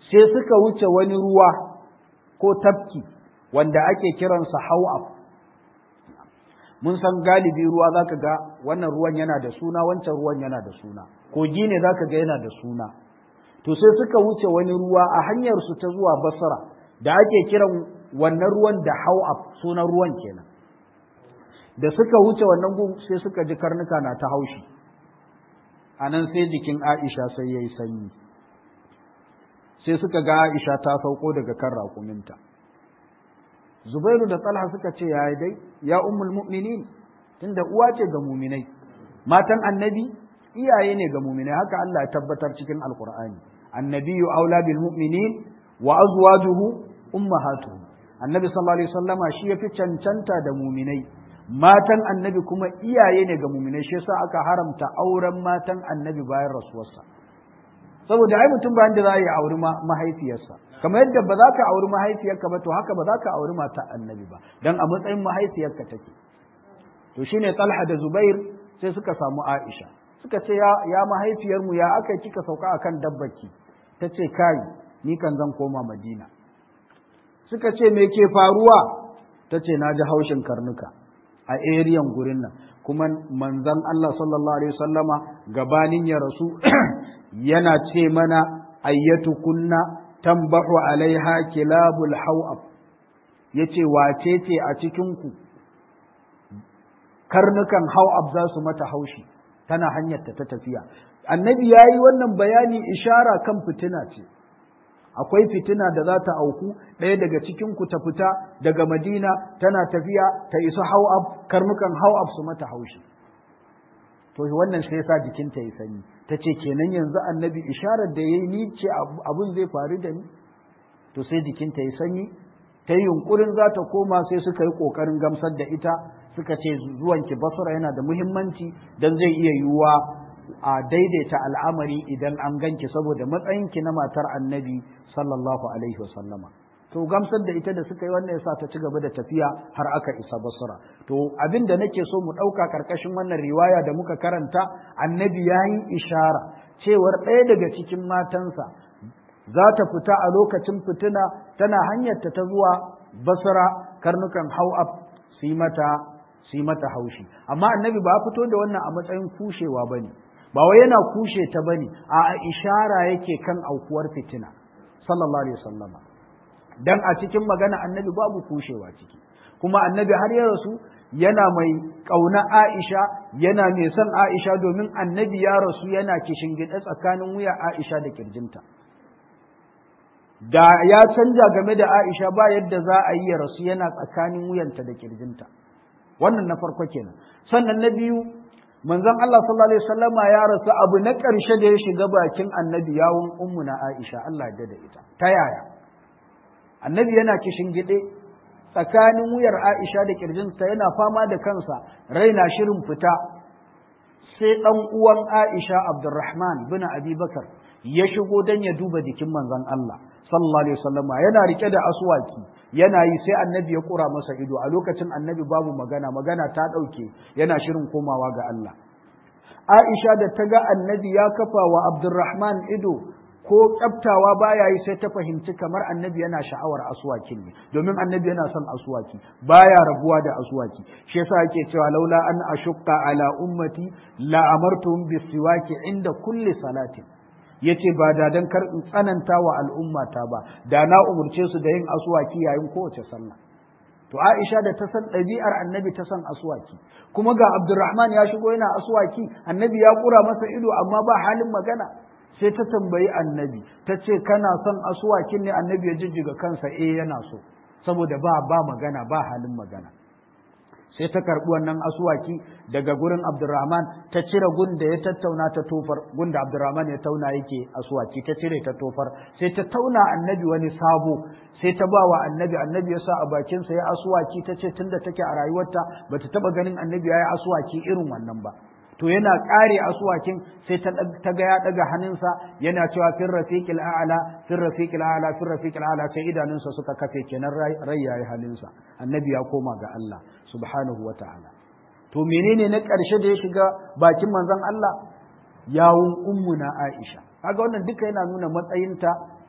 sai suka wuce wani ruwa ko tafki wanda ake kiransa hau'ab mun san galibi ruwa zaka ga wannan ruwan yana da suna wancan ruwan yana da suna kogi ne zaka ga yana da suna to sai suka wuce wani ruwa a hanyar su ta zuwa basra da ake kiran wannan ruwan da hau'ab sunan ruwan kenan da suka wuce wannan gun sai suka ji karnuka na ta haushi a nan sai jikin aisha sai ya yi sanyi sai suka ga aisha ta sauko daga kan raƙuminta zubairu da talha suka ce ya dai ya ummul mu'minin tunda uwa ce ga muminai matan annabi iyaye ne ga muminai haka Allah ya tabbatar cikin alqur'ani annabiyyu aula bil mu'minin wa azwajuhu ummahatuhum annabi sallallahu alaihi wasallama shi yafi cancanta da muminai matan annabi kuma iyaye ne ga muminai shi yasa aka haramta auren matan annabi bayan rasuwarsa saboda ai mutum bayan da za a yi auri mahaifiyarsa kamar yadda ba za ka auri mahaifiyarka ba to haka ba za ka auri mata annabi ba dan a matsayin mahaifiyarka take to shine Talha da Zubair sai suka samu Aisha suka ce ya, ya mahaifiyarmu ya aka kika sauka akan dabbaki ta ce kai ni kan zan koma Madina suka ce me ke faruwa ta ce na ji haushin karnuka a eriyan gurin nan kuma manzon Allah sallallahu alaihi wasallama gabanin ya rasu yana ce mana ayyatu kunna tambahu alaiha kilabul hawab yace wace ce a cikin ku karnukan hawab za su mata haushi tana hanyar ta tafiya annabi yayi wannan bayani ishara kan fitina ce akwai fitina da za ta auku ɗaya daga cikin ku ta fita daga madina tana tafiya ta isa hawab karnukan hawab su mata haushi to wannan sai yasa jikinta ya sanyi ta ce kenan yanzu annabi isharar da ya yi ni ce abun zai faru da ni to sai jikinta ya sanyi ta yi yunkurin za ta koma sai suka yi ƙoƙarin gamsar da ita suka ce zuwanki basura yana da muhimmanci don zai iya yiwuwa a daidaita al'amari idan an ganki saboda matsayinki na matar annabi sallallahu alaihi wasallama to gamsar da ita da suka yi wannan yasa ta ci gaba da tafiya har aka isa basra to abin da nake so mu ɗauka karkashin wannan riwaya da muka karanta annabi ya yi ishara cewar ɗaya daga cikin matansa za ta fita a lokacin fitina tana hanyarta ta zuwa basra karnukan hau'ab su yi mata su yi mata haushi amma annabi ba fito da wannan a matsayin kushewa ba ne ba wai yana kushe ta ba ne a ishara yake kan aukuwar fitina sallallahu alaihi wasallama dan a cikin magana annabi babu kushewa ciki kuma annabi har ya rasu yana mai ƙauna Aisha yana mai son Aisha domin annabi ya rasu yana kishin gida tsakanin wuya Aisha da kirjinta da ya canja game da Aisha ba yadda za a yi ya rasu yana tsakanin wuyanta da kirjinta wannan na farko kenan sannan na biyu manzon Allah sallallahu alaihi wasallama ya rasu abu na ƙarshe da ya shiga bakin annabi yawun ummuna Aisha Allah ya da ita ta yaya annabi yana kishin gide tsakanin wuyar Aisha da kirjinta yana fama da kansa raina shirin fita sai dan uwan Aisha Abdurrahman bin Abi Bakar ya shigo dan ya duba jikin manzon Allah sallallahu alaihi wasallama yana rike da aswaki yana yi sai annabi ya kura masa ido a lokacin annabi babu magana magana ta dauke yana shirin komawa ga Allah Aisha da ta ga annabi ya kafa wa Abdurrahman ido ko kyaftawa baya yi sai ta fahimci kamar annabi yana sha'awar aswakin ne domin annabi yana son aswaki baya rabuwa da aswaki shi yasa yake cewa laula an ashqa ala ummati la amartuhum bisiwaki inda kulli salatin yace ba da dan kar in tsananta wa al'ummata ba da na umurce su da yin aswaki yayin kowace sallah to Aisha da ta san ɗabi'ar annabi ta san aswaki kuma ga Abdurrahman ya shigo yana aswaki annabi ya kura masa ido amma ba halin magana sai ta tambayi annabi ta ce kana son asuwakin ne annabi ya jijjiga kansa eh yana so saboda ba ba magana ba halin magana sai ta karɓi wannan asuwaki daga gurin abdurrahman ta cire gun da ya tattauna ta tofar gun da abdurrahman ya tauna yake asuwaki ta cire ta tofar sai ta tauna annabi wani sabo sai ta ba wa annabi annabi ya sa a bakinsa ya asuwaki ta ce tunda take a rayuwarta bata taba ganin annabi ya yi asuwaki irin wannan ba to yana ƙare asuwakin sai ta ga ya ɗaga hannunsa yana cewa fin rafiqil a'la fin rafiqil a'la fin rafiqil a'la sai idanunsa suka kafe kenan rai yayi halinsa annabi ya koma ga Allah subhanahu wa ta'ala to menene na ƙarshe da ya shiga bakin manzon Allah yawun ummuna Aisha kaga wannan duka yana nuna matsayinta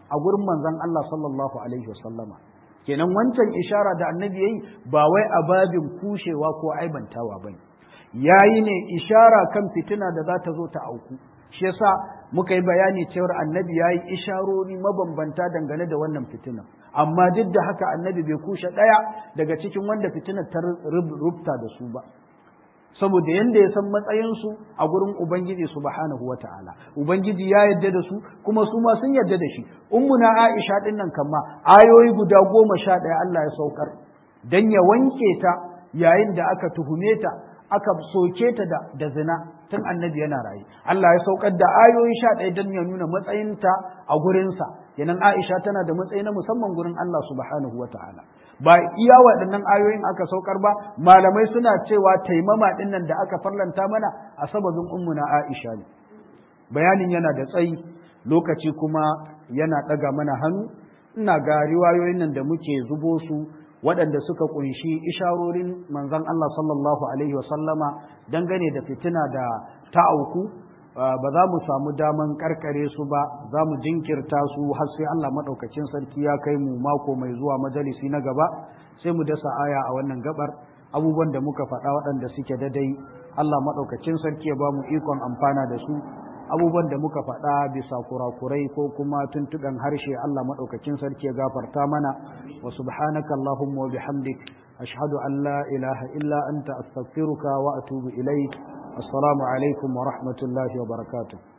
a gurin manzon Allah sallallahu alaihi wasallama kenan wancan ishara da annabi yayi ba wai a babin kushewa ko aibantawa bane yayi ne ishara kan fitina da za ta zo ta auku shi yasa muka yi bayani cewar annabi yayi isharori mabambanta dangane da wannan fitina amma duk da haka annabi bai kushe ɗaya daga cikin wanda fitinar ta rubta da su ba saboda yanda ya san matsayinsu a gurin Ubangiji subhanahu wa ta'ala. Ubangiji ya yadda da su kuma su ma sun yadda da shi. Ummuna Aisha ɗin nan kama ayoyi guda goma sha ɗaya Allah ya saukar don ya wanke ta yayin da aka tuhume ta aka soke ta da, da zina tun annabi yana raye. Allah ya saukar da ayoyi sha ɗaya don ya nuna matsayinta a gurinsa. Yanan Aisha tana da matsayi na musamman gurin Allah subhanahu wa ta'ala. ba iya waɗannan ayoyin aka saukar ba malamai suna cewa taimama ɗin nan da aka farlanta mana a sababin ummuna Aisha ne bayanin yana da tsayi lokaci kuma yana ɗaga mana hannu ina ga riwayoyin nan da muke zubo su waɗanda suka ƙunshi isharorin manzon Allah sallallahu alaihi wasallama dangane da fitina da ta auku ba za mu samu daman karkare su ba za mu jinkirta su har sai Allah maɗaukacin sarki ya kai mu mako mai zuwa majalisi na gaba sai mu dasa aya a wannan gabar abubuwan da muka faɗa waɗanda suke dadai Allah maɗaukacin sarki ya ba mu ikon amfana da su abubuwan da muka faɗa bisa kurakurai ko kuma tuntuɓen harshe Allah maɗaukacin sarki ya gafarta mana wa subhanaka Allahumma wa bihamdik ashhadu an la ilaha illa anta astaghfiruka wa atubu ilaik السلام عليكم ورحمة الله وبركاته